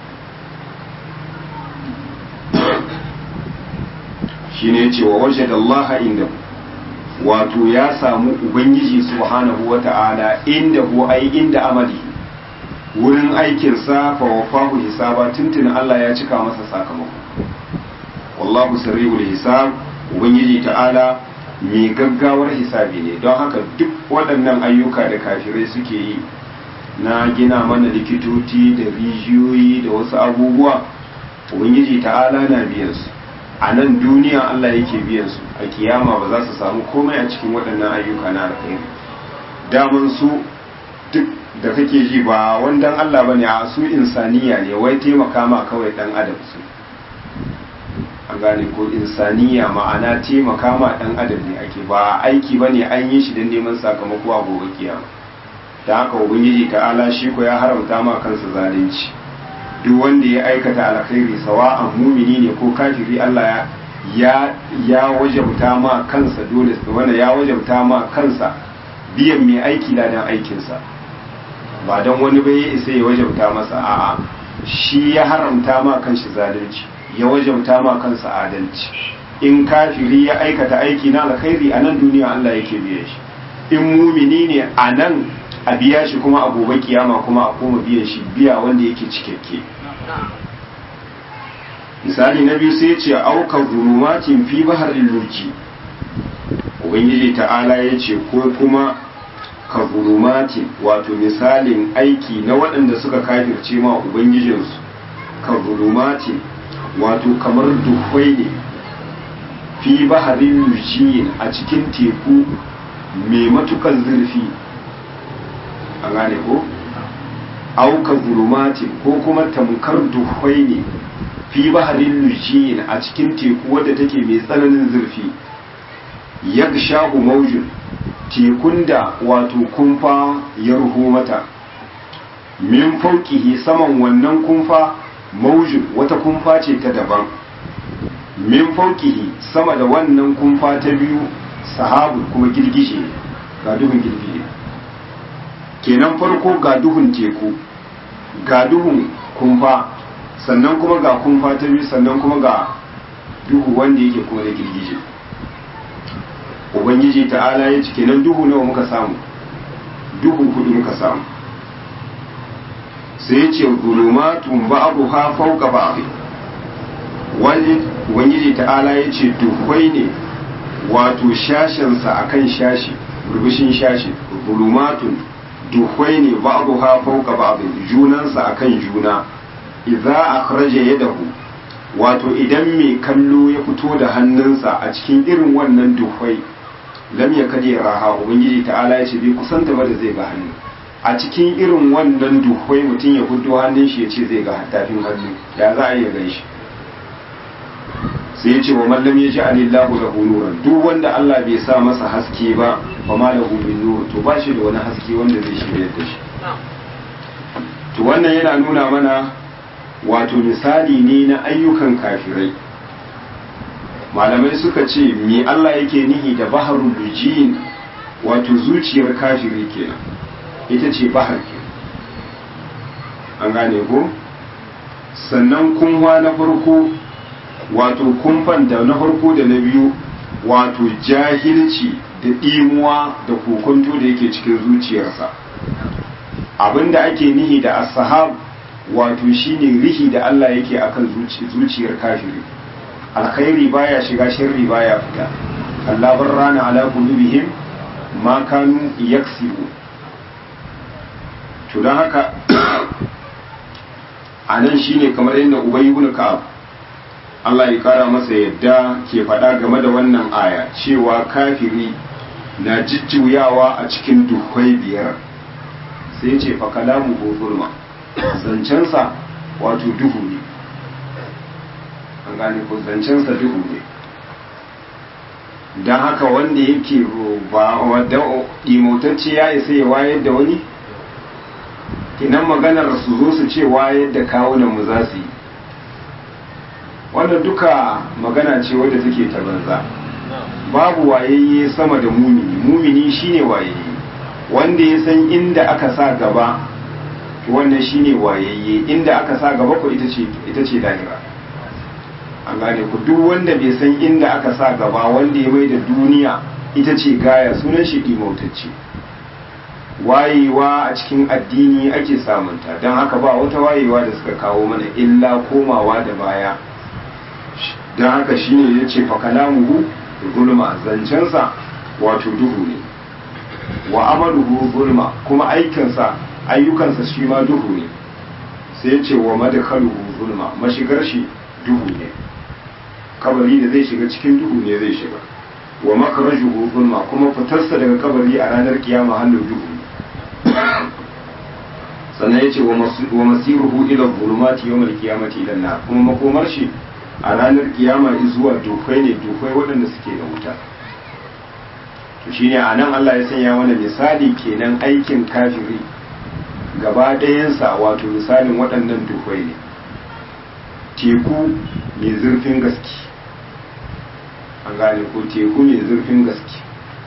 shine yace wa wajada Allah inda wato ya samu ubangiji subhanahu wa ta'ala inda hu ai inda amali wurin aikinsa fa wafahu hisaba tuntun Allah ya cika masa sakamako wallahu sirrul hisab ubangiji ta'ala mai gaggawar hisabi ne don haka duk waɗannan ayyuka da kafirai suke yi na gina mana likitoci da rijiyoyi da wasu abubuwa ubangiji ta'ala na biyan su a nan duniya Allah yake biyan su a kiyama ba za su samu komai a cikin waɗannan ayyuka na alkhairi daman su duk da kake ji ba wandan Allah bane a su insaniya ne wai taimaka ma kawai dan adam su an gane ko insaniya ma'ana taimaka ma dan adam ne ake ba aiki bane an yi shi don neman sakamako a gobe kiyama da haka ubangiji ta'ala shi ko ya haramta ma kansa zalunci duk wanda ya aikata alkhairi sawa'an mumini ne ko kafiri Allah ya ya wajabta ma kansa dole wanda ya wajabta ma kansa biyan mai aiki ladan aikinsa ba don wani bai isa ya wajabta masa a'a shi ya haramta ma kanshi zalunci ya wajabta ma kansa adalci in kafiri ya aikata aiki na alkhairi a nan duniya Allah yake biya shi in mumini ne a nan a biya shi kuma a gobe kiyama kuma a koma biyan shi biya wanda yake cikakke misali na biyu sai ce auka zulumatin fi baharin luji ubangiji ta'ala ya ce ko kuma ka zulumatin wato misalin aiki na waɗanda suka kafirce ma ubangijinsu ka zulumatin wato kamar duhwai ne fi baharin lujiyin a cikin teku mai matukan zurfi an gane ko auka zulumatin ko kuma tamkar duhwai ne fi baharin lujiyin a cikin teku wadda take mai tsananin zurfi yagshahu maujin tekun da wato kumfa ya ruho mata min faukihi saman wannan kumfa maujin wata kumfa ce ta daban min faukihi sama da wannan kumfa ta biyu sahabu kuma girgije ga duhun girgije kenan farko ga duhun teku ga duhun kumfa sannan kuma ga kumfa ta biyu sannan kuma ga duhu wanda yake kuma da girgije ubangiji ta'ala ya ce kenan duhu nawa muka samu duhu hudu muka samu sai ce zulumatun ba'dha fawqa ba'd wani ubangiji ta'ala ya ce duhwai ne wato shashinsa akan shashi rubushin shashi zulumatun duhwai ne ba'dha fawqa ba'd junansa akan juna idza akhraja yadahu wato idan mai kallo ya fito da hannunsa a cikin irin wannan duhwai lam ya kaje raha ubangiji ta'ala ya ce bai kusanta ba da zai ga hannu a cikin irin wannan duhwai mutum ya hudu hannun shi ya ce zai ga tafin hannu ya za a iya gan shi sai ya ce wa mallam ya ji alillahu da nuran duk wanda Allah bai sa masa haske ba ba ma da min nur to ba shi da wani haske wanda zai shirya da shi to wannan yana nuna mana wato misali ne na ayyukan kafirai malamai suka ce me Allah yake nihi da baharul lujin wato zuciyar kafiri kenan ita ce bahar ke an gane ko sannan kunwa na farko wato kumfan da na farko da na biyu wato jahilci da ɗimuwa da kokonto da yake cikin zuciyarsa abinda ake nihi da asahab wato shine rihi da Allah yake akan zuciyar kafiri alkhairi baya shiga sharri baya fita Allah rana ala qulubihim ma kanu yaksibu to don haka anan shine kamar yadda ubay ibn ka'ab Allah ya kara masa yadda ke faɗa game da wannan aya cewa kafiri na jijjuyawa a cikin duhwai biyar sai ce fa kalamu ko zulma zancensa wato duhu ne an gane ko zancensa duhu ne don haka wanda yake ba wadda imotacce ya isa ya wayar da wani kinan maganar su zo su ce wayar da kawunan mu za su yi wannan duka magana ce wadda take ta banza babu wayayye sama da mumini mumini shine wayayye wanda ya san inda aka sa gaba wannan shine wayayye inda aka sa gaba ko ita ce ita ce lahira an gane ku duk wanda bai san inda aka sa gaba wanda ya mai da duniya ita ce gaya sunan shi imautacce wayewa a cikin addini ake samunta don haka ba wata wayewa da suka kawo mana illa komawa da baya don haka shine ya ce fakalamuhu gulma zancensa wato duhu ne wa amaluhu gulma kuma aikinsa ayyukansa shi ma duhu ne sai ya ce wa madakaluhu gulma mashigar shi duhu ne kabari da zai shiga cikin duhu ne zai shiga wa makarajuhu gulma kuma fitarsa daga kabari a ranar kiyama hannun duhu ne sannan ya ce wa masiruhu ila zulumati yawmal qiyamati ila nar kuma makomar shi a ranar kiyama zuwa dufai ne dufai waɗanda suke da wuta to shine a nan Allah ya sanya mana misali kenan aikin kafiri gaba ɗayansa wato misalin waɗannan dufai ne teku mai zurfin gaske an gane ko teku mai zurfin gaske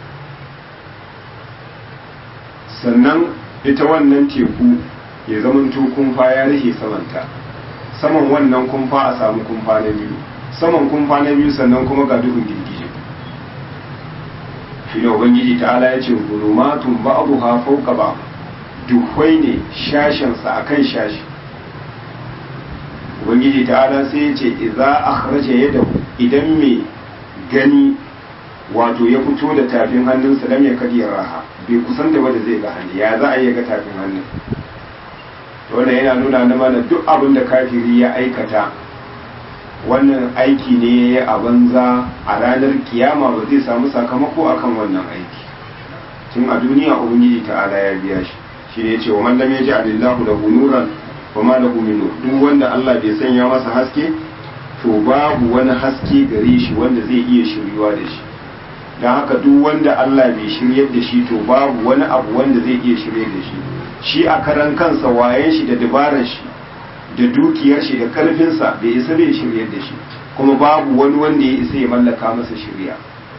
sannan ita wannan teku ya zamanto kumfa ya rike samanta saman wannan kumfa a samu kumfa na biyu saman kumfa na biyu sannan kuma ga duhun girgije shi ne ubangiji ta'ala ya ce gulumatun ba'abuha fauka ba duhwai ne shashensa akan shashi ubangiji ta'ala sai ya ce idza akhraja yadahu idan mai gani wato ya fito da tafin hannunsa lam ya kadi raha bai kusan da wanda zai ga hannu ya za a yi ga tafin hannun wannan yana nuna na mana duk abin da kafiri ya aikata wannan aiki ne a banza a ranar kiyama ba zai samu sakamako akan wannan aiki tun a duniya ubangiji ta'ala ya biya shi shi ne ce wa man lam yaji alillahu lahu nuran wa ma lahu min nur duk wanda Allah bai sanya masa haske to babu wani haske gare shi wanda zai iya shiryuwa da shi don haka duk wanda Allah bai shiryar da shi to babu wani abu wanda zai iya shirye da shi shi a karan kansa wayen shi da dabarar shi da dukiyar shi da karfinsa bai isa bai shiryar da shi kuma babu wani wanda ya isa ya mallaka masa shirya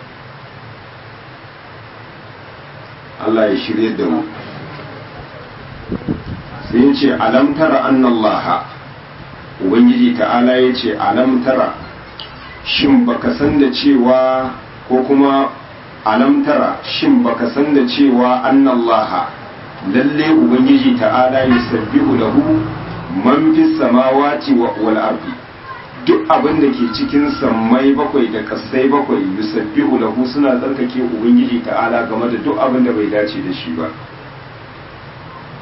Allah ya shiryar da mu sai ya ce alam tara annallaha ubangiji ta'ala ya ce alam tara shin baka san da cewa ko kuma alam tara shin baka san da cewa annallaha lalle ubangiji ta'ala yusabbihu lahu man fis samawati wal ardi duk abin da ke cikin sammai bakwai da kasai bakwai yusabbihu lahu suna tsarkake ubangiji ta'ala game da duk abin da bai dace da shi ba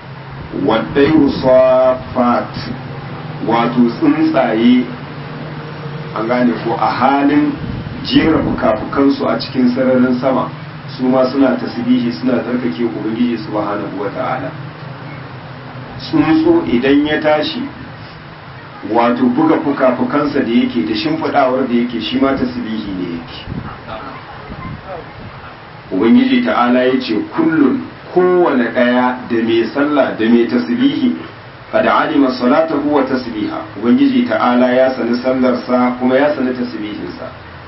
waddai safat wato tsuntsaye an gane ko a halin jera fuka-fukansu a cikin sararin sama su ma suna tasbihi suna tsarkake ubangiji subhanahu wata'ala tsuntsu idan ya tashi wato buga fuka-fukansa da yake da shimfiɗawar da yake shi ma tasbihi ne yake ubangiji ta'ala ya ce kullum kowane ɗaya da mai sallah da mai tasbihi kada alima salatahu wa tasbiha ubangiji ta'ala ya sani sallarsa kuma ya sani tasbihinsa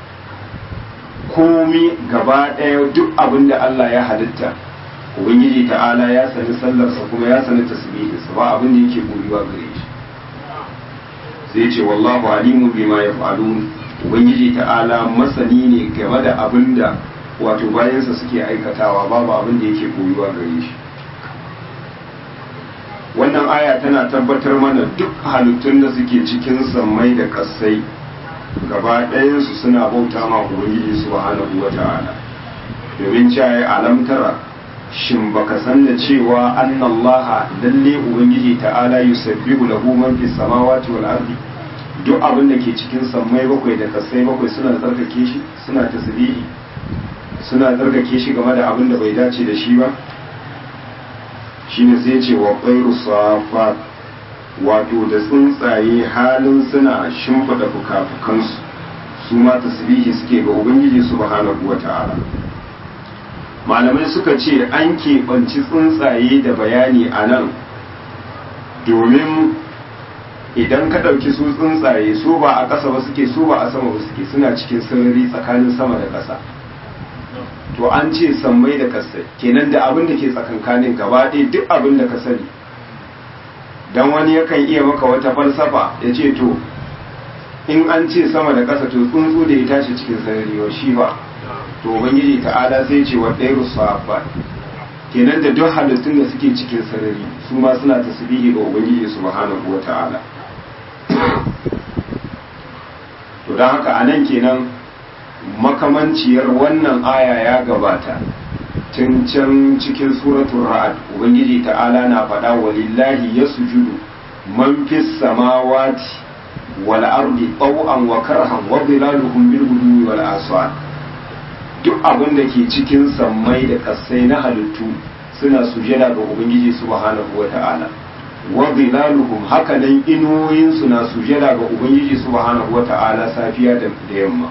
komi gaba ɗaya duk abin da Allah ya halitta ubangiji ta'ala ya sani sallarsa kuma ya sani tasbihinsa ba abin da yake koyuwa gare shi sai ce wallahu alimun bima yaf'alun ubangiji ta'ala masani ne game da abin da wato bayansa suke aikatawa babu abin da yake koyuwa gare shi wannan aya tana tabbatar mana duk halittun da suke cikin sammai da kassai gaba ɗayansu suna bauta ma ubangiji subhanahu wa ta'ala domin cewa alamtara shin baka san da cewa annallaha lalle ubangiji ta'ala yusabbihu lahu man fis samawati wal ardi duk abin da ke cikin sammai bakwai da kasai bakwai suna tsarkake shi suna tasbihi suna tsarkake shi game da abin da bai dace da shi ba shine sai ce wa qairu safat wato da tsuntsaye halin suna shimfida fuka-fukansu su ma tasbihi suke ga ubangiji subhanahu wata'ala malamai suka ce an keɓanci tsuntsaye da bayani a nan domin idan ka ɗauki su tsuntsaye su ba a ƙasa ba suke su ba a sama ba suke suna cikin sarari tsakanin sama da ƙasa to an ce sammai da ƙasai kenan da abin da ke tsakankanin gaba ɗaya duk abin da ka sani dan wani yakan iya maka wata falsafa ya ce to in an ce sama da ƙasa to tsuntsu da ya tashi cikin sarari wa shi ba to ubangiji ta'ala sai ce wa ɗairu sahabbat kenan da duk halittun da suke cikin sarari su ma suna tasbihi ga ubangiji subhanahu wa ta'ala to don haka anan kenan makamanciyar wannan aya ya gabata tun can cikin suratul ra'ad ubangiji ta'ala na faɗa walillahi yasjudu man fis samawati wal ardi taw'an wa karhan wa dhilaluhum bil ghudwi wal aswad duk abin da ke cikin sammai da kasai na halittu suna sujada ga ubangiji subhanahu wa ta'ala wa dhilaluhum haka nan inuwoyin su na sujada ga ubangiji subhanahu wa ta'ala safiya da yamma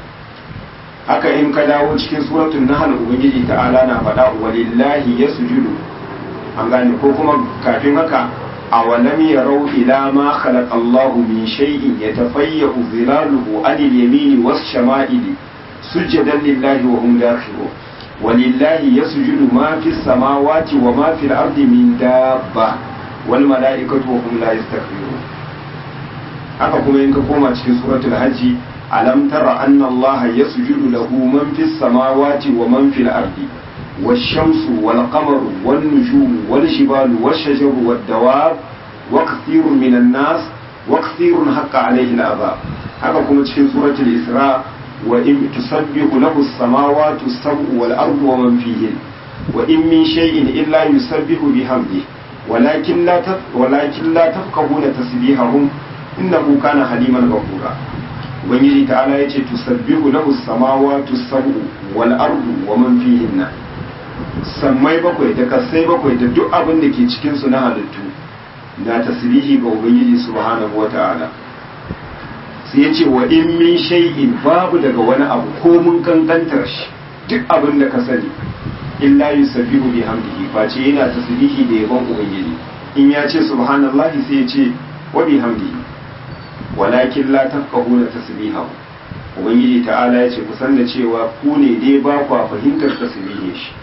haka in ka dawo cikin suratul nahl ubangiji ta'ala na faɗa walillahi yasjudu an gane ko kuma kafin haka awalam yarau ila ma khalaqa Allahu min shay'in yatafayyu zilaluhu anil yamini was shama'ili sujadan lillahi wa hum dakhirun walillahi yasjudu ma fis samawati wa ma fil ardi min dabba wal mala'ikatu wa hum la yastakbirun haka kuma in ka koma cikin suratul hajji ألم تر أن الله يسجد له من في السماوات ومن في الأرض والشمس والقمر والنجوم والجبال والشجر والدواب وكثير من الناس وكثير حق عليه العذاب هذا كما في سورة الإسراء وإن تسبح له السماوات السبع والأرض ومن فيهن وإن من شيء إلا يسبح بحمده ولكن لا ولكن لا تفقهون تسبيحهم إنه كان حليما غفورا ubangiji ta'ala ya ce tusabbihu lahu samawati sab'u wal ardu wa man fihinna sammai bakwai da kasai bakwai da duk abin da ke cikin su na halittu na tasbihi ga ubangiji subhanahu wa ta'ala sai ya ce wa in min shay'in babu daga wani abu ko mun kankantar shi duk abin da ka sani illa yusabbihu bihamdihi face yana tasbihi da yabon ubangiji in ya ce subhanallahi sai ya ce wa bihamdihi walakin la tafqahuna tasbihahu ubangiji ta'ala ya ce kusan da cewa ku ne dai ba ku fahimtar tasbihin shi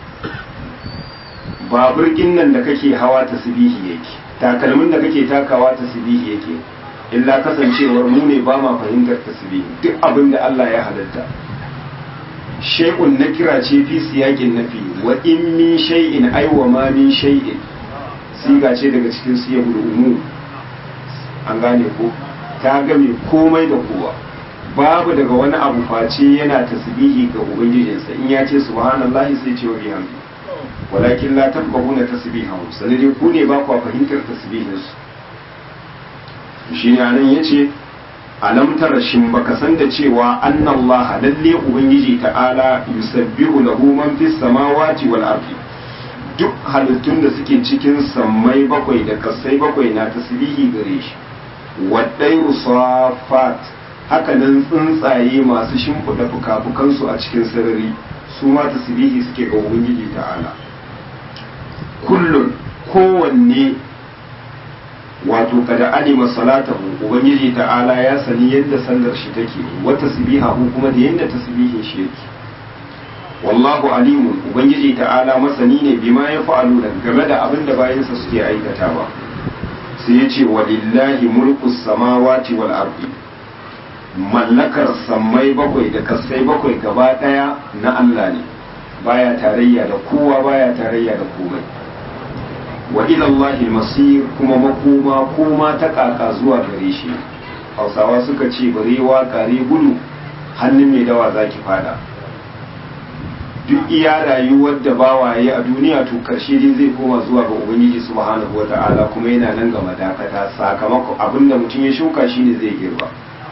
babur nan da kake hawa tasbihi yake takalmin da kake takawa tasbihi yake illa kasancewar mu ne ba ma fahimtar tasbihi duk abin da Allah ya halatta shay'un nakira ce fi siyaqin nafi wa in min shay'in ay wa ma min shay'in siga ce daga cikin siyaqul umum an gane ko ta game komai da kowa babu daga wani abu face yana tasbihi ga ubangijinsa in ya ce subhanallahi sai ce wa bihamdi walakin la tafqahuna tasbihahu sanade ku ne ba ku fahimtar tasbihin su shine anan yace alam tara shin baka san da cewa annallaha lalle ubangiji ta'ala yusabbihu lahu man fis samawati wal ardi duk halittun da suke cikin sammai bakwai da kasai bakwai na tasbihi gare shi waddai safat haka nan tsuntsaye masu shimfiɗa fuka-fukansu a cikin sarari su ma tasbihi suke ga ubangiji ta'ala kullun kowanne wato kada alima salatahu ubangiji ta'ala ya sani yadda sallar shi take wa tasbihahu kuma da yadda tasbihin shi yake wallahu alimun ubangiji ta'ala masani ne bima ya fa'alu da game da abin da bayansa suke aikatawa sai ya ce walillahi mulku samawati wal ardi mallakar sammai bakwai da kasai bakwai gaba daya na Allah ne baya tarayya da kowa baya tarayya da komai wa ilallahi masir kuma makoma koma ta kaka zuwa gare shi hausawa suka ce barewa kare gudu hannun mai dawa zaki fada duk iya rayuwar da bawaye a duniya to karshe dai zai koma zuwa ga ubangiji subhanahu wata'ala kuma yana nan ga madakata sakamakon abinda mutum ya shuka shine zai girba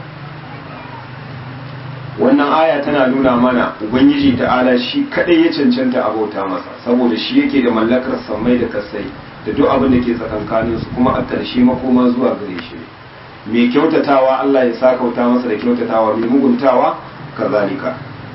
wannan aya tana nuna mana ubangiji ta'ala shi kadai ya cancanta abauta masa saboda shi yake da mallakar samai da kasai da duk abin da ke tsakankanin su kuma a ƙarshe makoma zuwa gare shi mai kyautatawa Allah ya sa kauta masa da kyautatawa mai muguntawa kazalika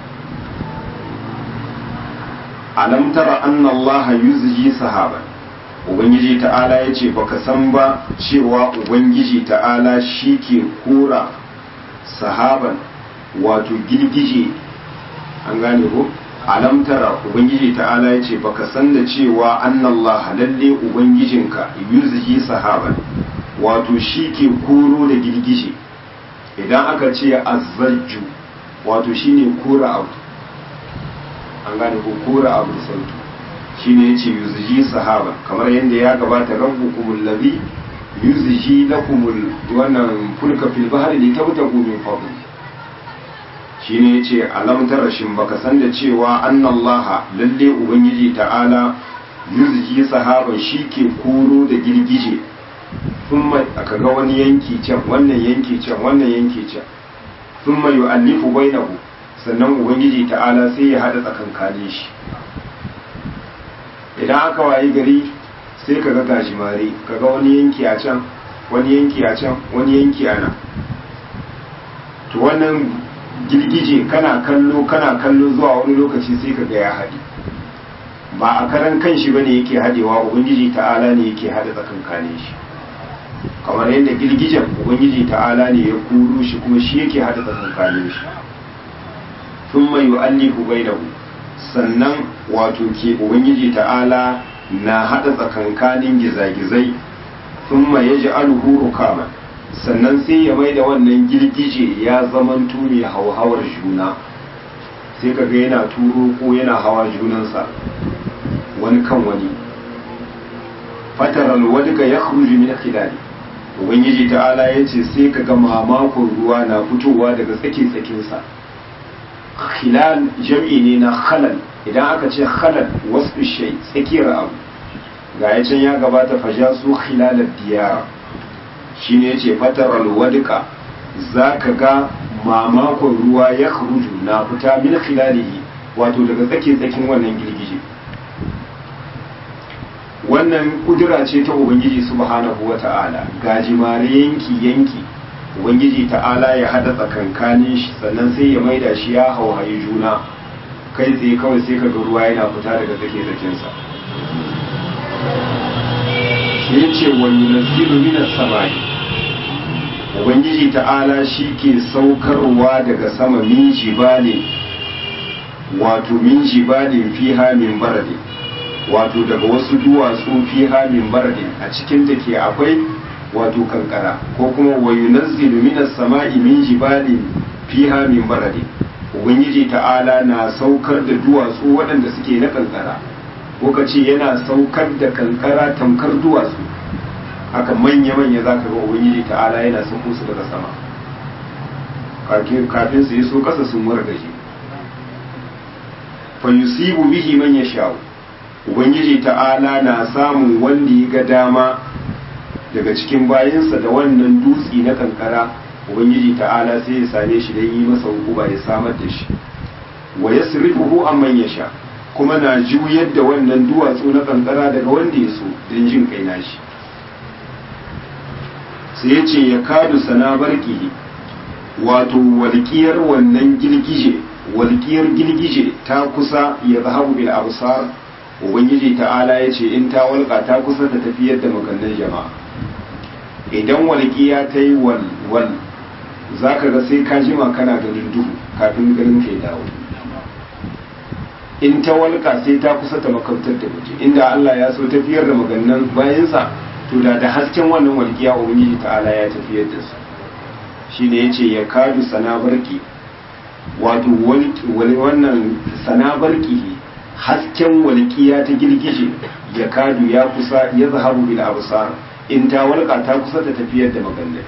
alam tara anna Allah yuzji sahaban ubangiji ta'ala ya ce baka san ba cewa ubangiji ta'ala shi ke kura sahaban wato girgije an gane ko alam tara ubangiji ta'ala ya ce baka san da cewa annallaha lalle ubangijinka yuzhi sahaban wato shi ke koro da girgije idan aka ce azzajju wato shine kora abu an gane ko kora abu sautu shine yace yuzhi sahaban kamar yadda ya gabata rabbukumul ladhi yuzhi lakumul wannan fulka fil bahri litabtagu min fadli shine yace alam tarashin baka san da cewa annallaha lalle ubangiji ta'ala yuzji sahaban ke koro da girgije thumma aka ga wani yanki can wannan yanki can wannan yanki can thumma yu'allifu bainahu sannan ubangiji ta'ala sai ya hada tsakankanin shi idan aka wayi gari sai kaga gajimare kaga wani yanki a can wani yanki a can wani yanki a nan to wannan girgije kana kallo kana kallo zuwa wani lokaci sai ka ga ya haɗe ba a karan kan shi bane yake haɗewa ubangiji ta'ala ne yake haɗa tsakankanin shi kamar yadda girgijen ubangiji ta'ala ne ya kuro shi kuma shi yake haɗa tsakankanin shi sun mai yu'allifu bainahu sannan wato ke ubangiji ta'ala na haɗa tsakankanin gizagizai sun mai yaji alhu rukaman sannan sai ya mai da wannan girgije ya zaman tuni hauhawar juna sai kaga yana turo ko yana hawa junansa wani kan wani fataral wadga ya khruju min khilali ubangiji ta'ala ya ce sai kaga mamakon ruwa na fitowa daga tsake tsakinsa khilal jam'i ne na khalal idan aka ce khalal wasu shay tsakiyar abu ga ya can ya gabata fajasu khilalad diyara shi ne ce fataral wadika za ka ga mamakon ruwa ya kharuju na fita min khilalihi wato daga tsake tsakin wannan girgije wannan kudura ce ta ubangiji subhanahu wa ta'ala gajimare yanki yanki ubangiji ta'ala ya hada tsakankanin shi sannan sai ya maida shi ya hauhayi juna kai tsaye kawai sai ka ga ruwa yana fita daga tsake tsakinsa sai ya ce wani nazilu minas samai ubangiji ta'ala shi ke saukarwa daga sama min jibalin wato min jibalin fiha min baradin wato daga wasu duwatsu fiha min baradin a cikin ta ke akwai wato kankara ko kuma wa yunazzilu minas sama'i min jibalin fiha min baradin ubangiji ta'ala na saukar da duwatsu waɗanda suke na kankara ko ka ce yana saukar da kankara tamkar duwatsu haka manya-manya za ka ga ubangiji ta'ala yana sauko su daga sama kafin su yi so kasa sun wargaje fa yusibu bihi man yasha'u ubangiji ta'ala na samun wanda ya ga dama daga cikin bayansa da wannan dutsi na kankara ubangiji ta'ala sai ya same shi don yi masa hukuma ya samar da shi wa yasrifuhu amman yasha kuma na juyar da wannan duwatsu na kankara daga wanda ya so don jin kai nashi sai ya ce ya kadu sana barkihi wato walƙiyar wannan girgije walƙiyar girgije ta kusa ya zahabu bil absar ubangiji ta'ala ya ce in ta walƙa ta kusa ta tafiyar da magannin jama'a idan walƙiya ta yi wal wal za ka ga sai ka jima kana ganin duhu kafin ganin ka dawo in ta walƙa sai ta kusa ta makamtar da mutum inda Allah ya so tafiyar da magannan bayansa to da da hasken wannan walƙiya ubangiji ta'ala ya tafiyar da su shine yace ya kadu sanabarki wato wani wannan sanabarki hasken walƙiya ta girgije ya kadu ya kusa ya zahabu bil absar in ta walƙa ta kusa ta tafiyar da magannan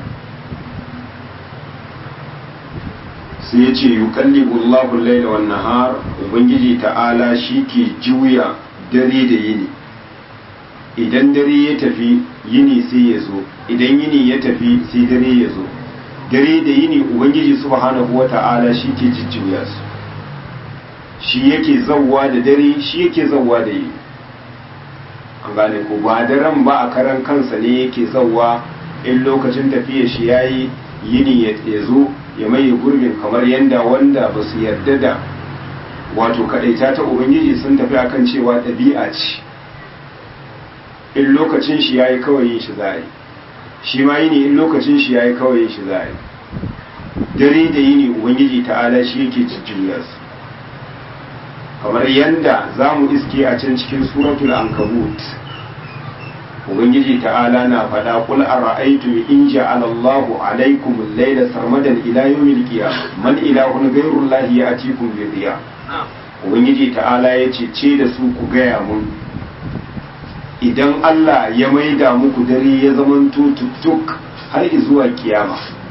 sai ya ce yuqallibu Allahu al-layla wan nahar ubangiji ta'ala ke juya dare da yini idan dare ya tafi yini sai ya zo idan yini ya tafi sai dare ya zo dare da yini ubangiji subhanahu wata'ala ke jujjuya su shi yake zawwa da dare shi yake zawwa da yini an gane ko ba daren ba a karan kansa ne yake zawwa in lokacin tafiya shi yayi yini ya zo ya maye gurbin kamar yadda wanda ba su yarda da wato kadaita ta ubangiji sun tafi akan cewa ɗabi'a ce in lokacin shi yayi kawai yin shi za a yi shi ma yini in lokacin shi yayi kawai yin shi za a yi dare da yini ubangiji ta'ala shi yake jujjuya su kamar yadda za mu iske a can cikin suratul ankabut ubangiji ta'ala na faɗa kul ara'aytum in ja'ala Allahu alaykum al-layla sarmadan ila yawmil qiyamah man ilahun ghayru Allahi ya'tikum bi dhiya ubangiji ta'ala yace ce da su ku gaya mun idan Allah ya maida muku dare ya zamanto tuttuk har zuwa kiyama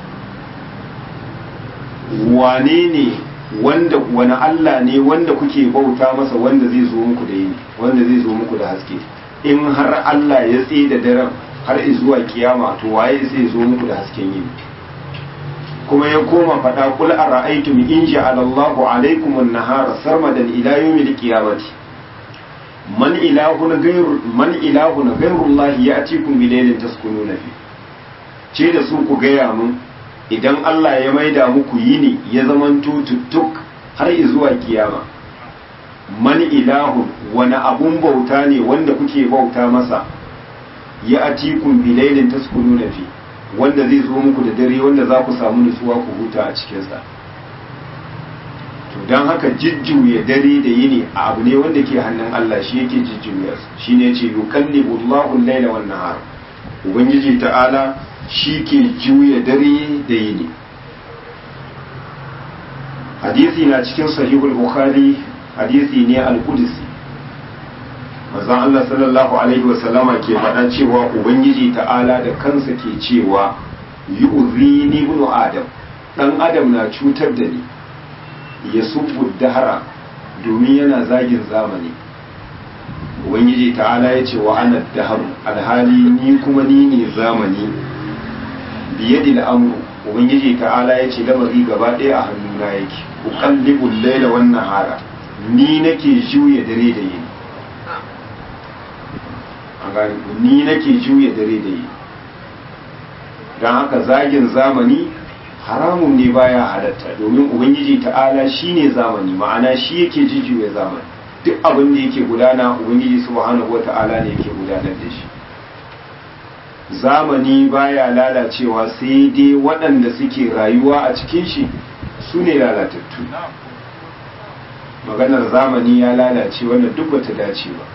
wane ne wanda wani Allah ne wanda kuke bauta masa wanda zai zo muku da yini wanda zai zo muku da haske in har Allah ya tsaye da daren har zuwa kiyama to waye sai zo muku da hasken yini kuma ya koma faɗa kul ara'aytum in ja'ala Allahu alaykum an-nahara sarmadan ila yawmil qiyamati man ilahun ghayru man ilahun ghayru Allah ya'tikum bi laylin taskununa fi ce da su ku gaya mun idan Allah ya maida muku yini ya zamanto tuttuk har zuwa kiyama man ilahun wani abun bauta ne wanda kuke bauta masa ya atikun bilailin taskunu na fi wanda zai zo muku da dare wanda za ku samu nutsuwa ku huta a cikinsa to don haka jijjuya dare da yini abu ne wanda ke hannun Allah shi yake jijjuya shi ne ce yukallibu Allahu al-laila wan nahar ubangiji ta'ala shi ke juya dare da yini hadisi na cikin sahihul bukhari hadisi ne al-qudsi manzon Allah sallallahu alaihi wasallama ke faɗa cewa ubangiji ta'ala da kansa ke cewa yu'zini ibn adam dan adam na cutar da ni ya subbu dahara domin yana zagin zamani ubangiji ta'ala ya ce wa ana daharu alhali ni kuma ni ne zamani biyadi al'amru ubangiji ta'ala ya ce lamari gaba ɗaya a hannuna yake uqallibul laila wan nahara ni nake juya dare da yini an gane ni nake juya dare da yini don haka zagin zamani haramun ne baya halatta domin ubangiji ta'ala shine zamani ma'ana shi yake jujjuya zamani duk abin da yake gudana ubangiji subhanahu wata'ala ne yake gudanar da shi zamani baya lalacewa sai dai waɗanda suke rayuwa a cikin shi su ne lalatattu maganar zamani ya lalace wannan duk bata dace ba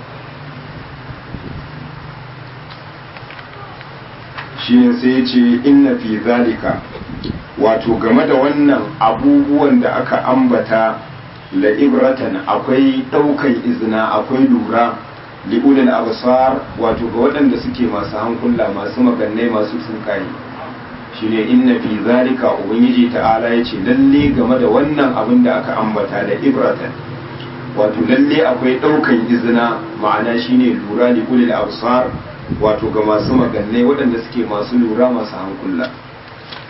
shi ne sai ya ce inna fi zalika wato game da wannan abubuwan da aka ambata la'ibratan akwai ɗaukan izina akwai lura li'ulil absar wato ga waɗanda suke masu hankula masu magannai masu tsinkaye shine inna fi zalika ubangiji ta'ala yace lalle game da wannan abin da aka ambata da ibratan wato lalle akwai ɗaukan izina ma'ana shine lura li'ulil absar wato ga masu magannai waɗanda suke masu lura masu hankula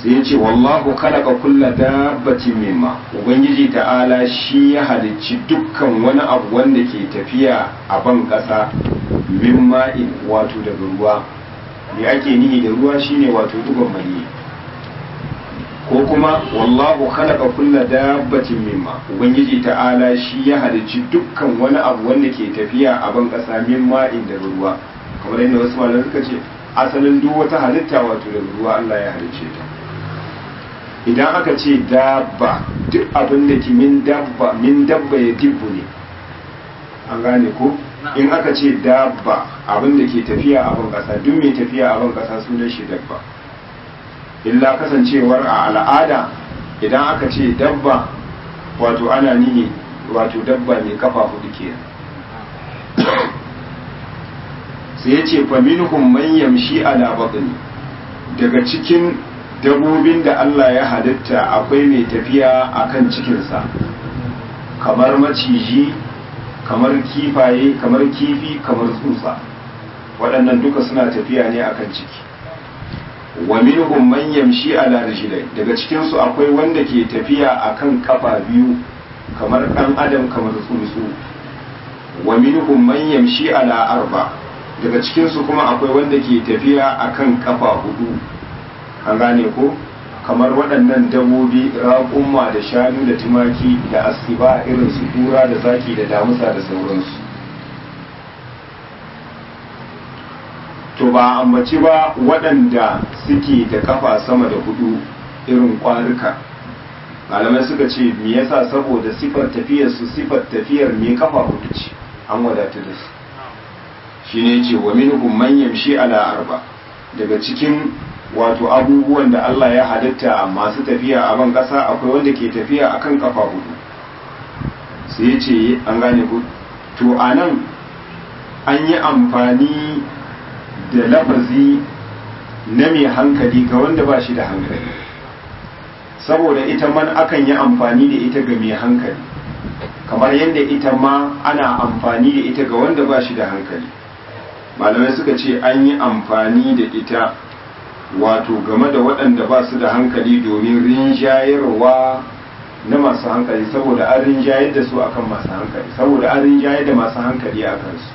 sai ya ce wallahu khalaqa kulla dabbatin mimma ubangiji ta'ala shi ya halicci dukkan wani abu wanda ke tafiya a ban ƙasa mimma in wato daga ruwa me ake nihi da ruwa shine wato dugon mani ko kuma wallahu khalaqa kulla dabbatin mimma ubangiji ta'ala shi ya halicci dukkan wani abu wanda ke tafiya a ban ƙasa mimma in daga ruwa kamar yadda wasu malamai suka ce asalin duk wata halitta wato daga ruwa Allah ya halicce ta idan aka ce dabba duk abin da ke min dabba min dabba ya dibbu ne an gane ko in aka ce dabba abin da ke tafiya a ban kasa duk mai tafiya a ban kasa sunan shi dabba illa kasancewar a al'ada idan aka ce dabba wato ana nihi wato dabba mai kafa hudu ke sai ya ce faminhum man yamshi ala batni daga cikin dabobin da Allah ya halitta akwai mai tafiya a kan cikinsa kamar maciji kamar kifaye kamar kifi kamar tsutsa waɗannan duka suna tafiya ne a kan ciki wa minhum man yamshi ala rijlai daga cikinsu akwai wanda ke tafiya a kan kafa biyu kamar ɗan adam kamar tsuntsu wa minhum man yamshi ala arba daga cikinsu kuma akwai wanda ke tafiya a kan kafa hudu an gane ko kamar waɗannan dabobi raƙumma da shanu da tumaki da asiba irin su kura da zaki da damusa da sauransu to ba ambaci ba waɗanda suke da kafa sama da hudu irin ƙwarika malamai suka ce me yasa saboda sifar tafiyar su sifar tafiyar me kafa hudu ce an wadatu da su shine ce wa minhum man yamshi ala arba daga cikin wato abubuwan da Allah ya halitta masu tafiya a ban ƙasa akwai wanda ke tafiya akan kafa hudu sai ya ce an gane ku to a nan an yi amfani da lafazi na mai hankali ga wanda ba shi da hankali saboda ita man akan yi amfani da ita ga mai hankali kamar yadda ita ma ana amfani da ita ga wanda ba shi da hankali malamai suka ce an yi amfani da ita wato game da waɗanda ba su da hankali domin rinjayarwa na masu hankali saboda an rinjayar da su akan masu hankali saboda an rinjayar da masu hankali a kansu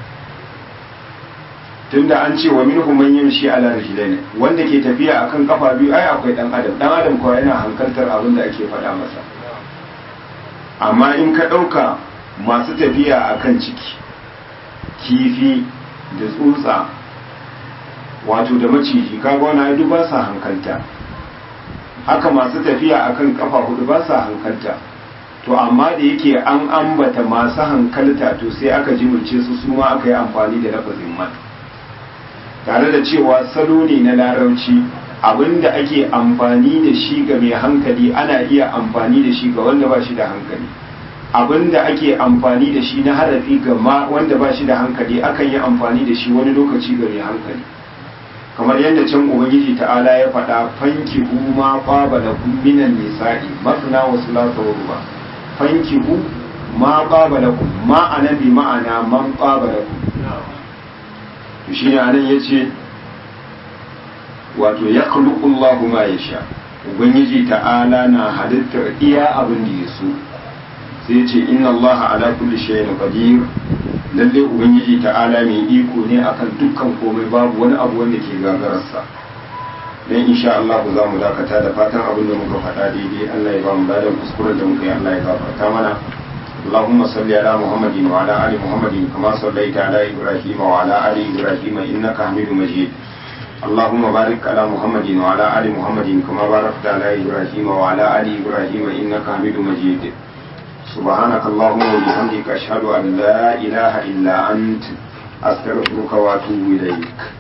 tunda an ce wa minhum man yamshi ala rijlaini wanda ke tafiya akan kafa biyu ai akwai dan adam dan adam kuwa yana hankaltar abin da ake faɗa masa amma in ka ɗauka masu tafiya akan ciki kifi da tsutsa wato da maciji kaga wani ai ba sa hankalta haka masu tafiya akan kafa hudu ba sa hankalta to amma da yake an ambata masu hankalta to sai aka jimilce su su ma aka yi amfani da lafazin man tare da cewa salo ne na larabci abinda ake amfani da shi ga mai hankali ana iya amfani da shi ga wanda ba shi da hankali abinda ake amfani da shi na harafi ga ma wanda ba shi da hankali akan yi amfani da shi wani lokaci ga mai hankali kamar yadda can ubangiji ta'ala ya faɗa fankihu ma qaba lakum minan nisa'i masna wa thulatha wa ruba fankihu ma qaba lakum ma ana bi ma'ana man qaba lakum to shine anan yace wato yakhluqu Allahu ma yasha ubangiji ta'ala na halittar iya abin da ya so sai yace inna Allaha ala kulli shay'in qadir lalle ubangiji ta'ala mai iko ne akan dukkan komai babu wani abu wanda ke gagararsa dan insha Allah za mu dakata da fatan abin da muka faɗa daidai Allah ya ba mu ladan kuskuren da muka yi Allah ya gafarta mana اللهم صل على محمد وعلى ال محمد كما صليت على ابراهيم وعلى ال ابراهيم انك حميد مجيد اللهم بارك على محمد وعلى ال محمد كما باركت على ابراهيم وعلى ال ابراهيم انك حميد مجيد سبحانك اللهم وبحمدك أشهد أن لا إله إلا أنت أستغفرك وأتوب إليك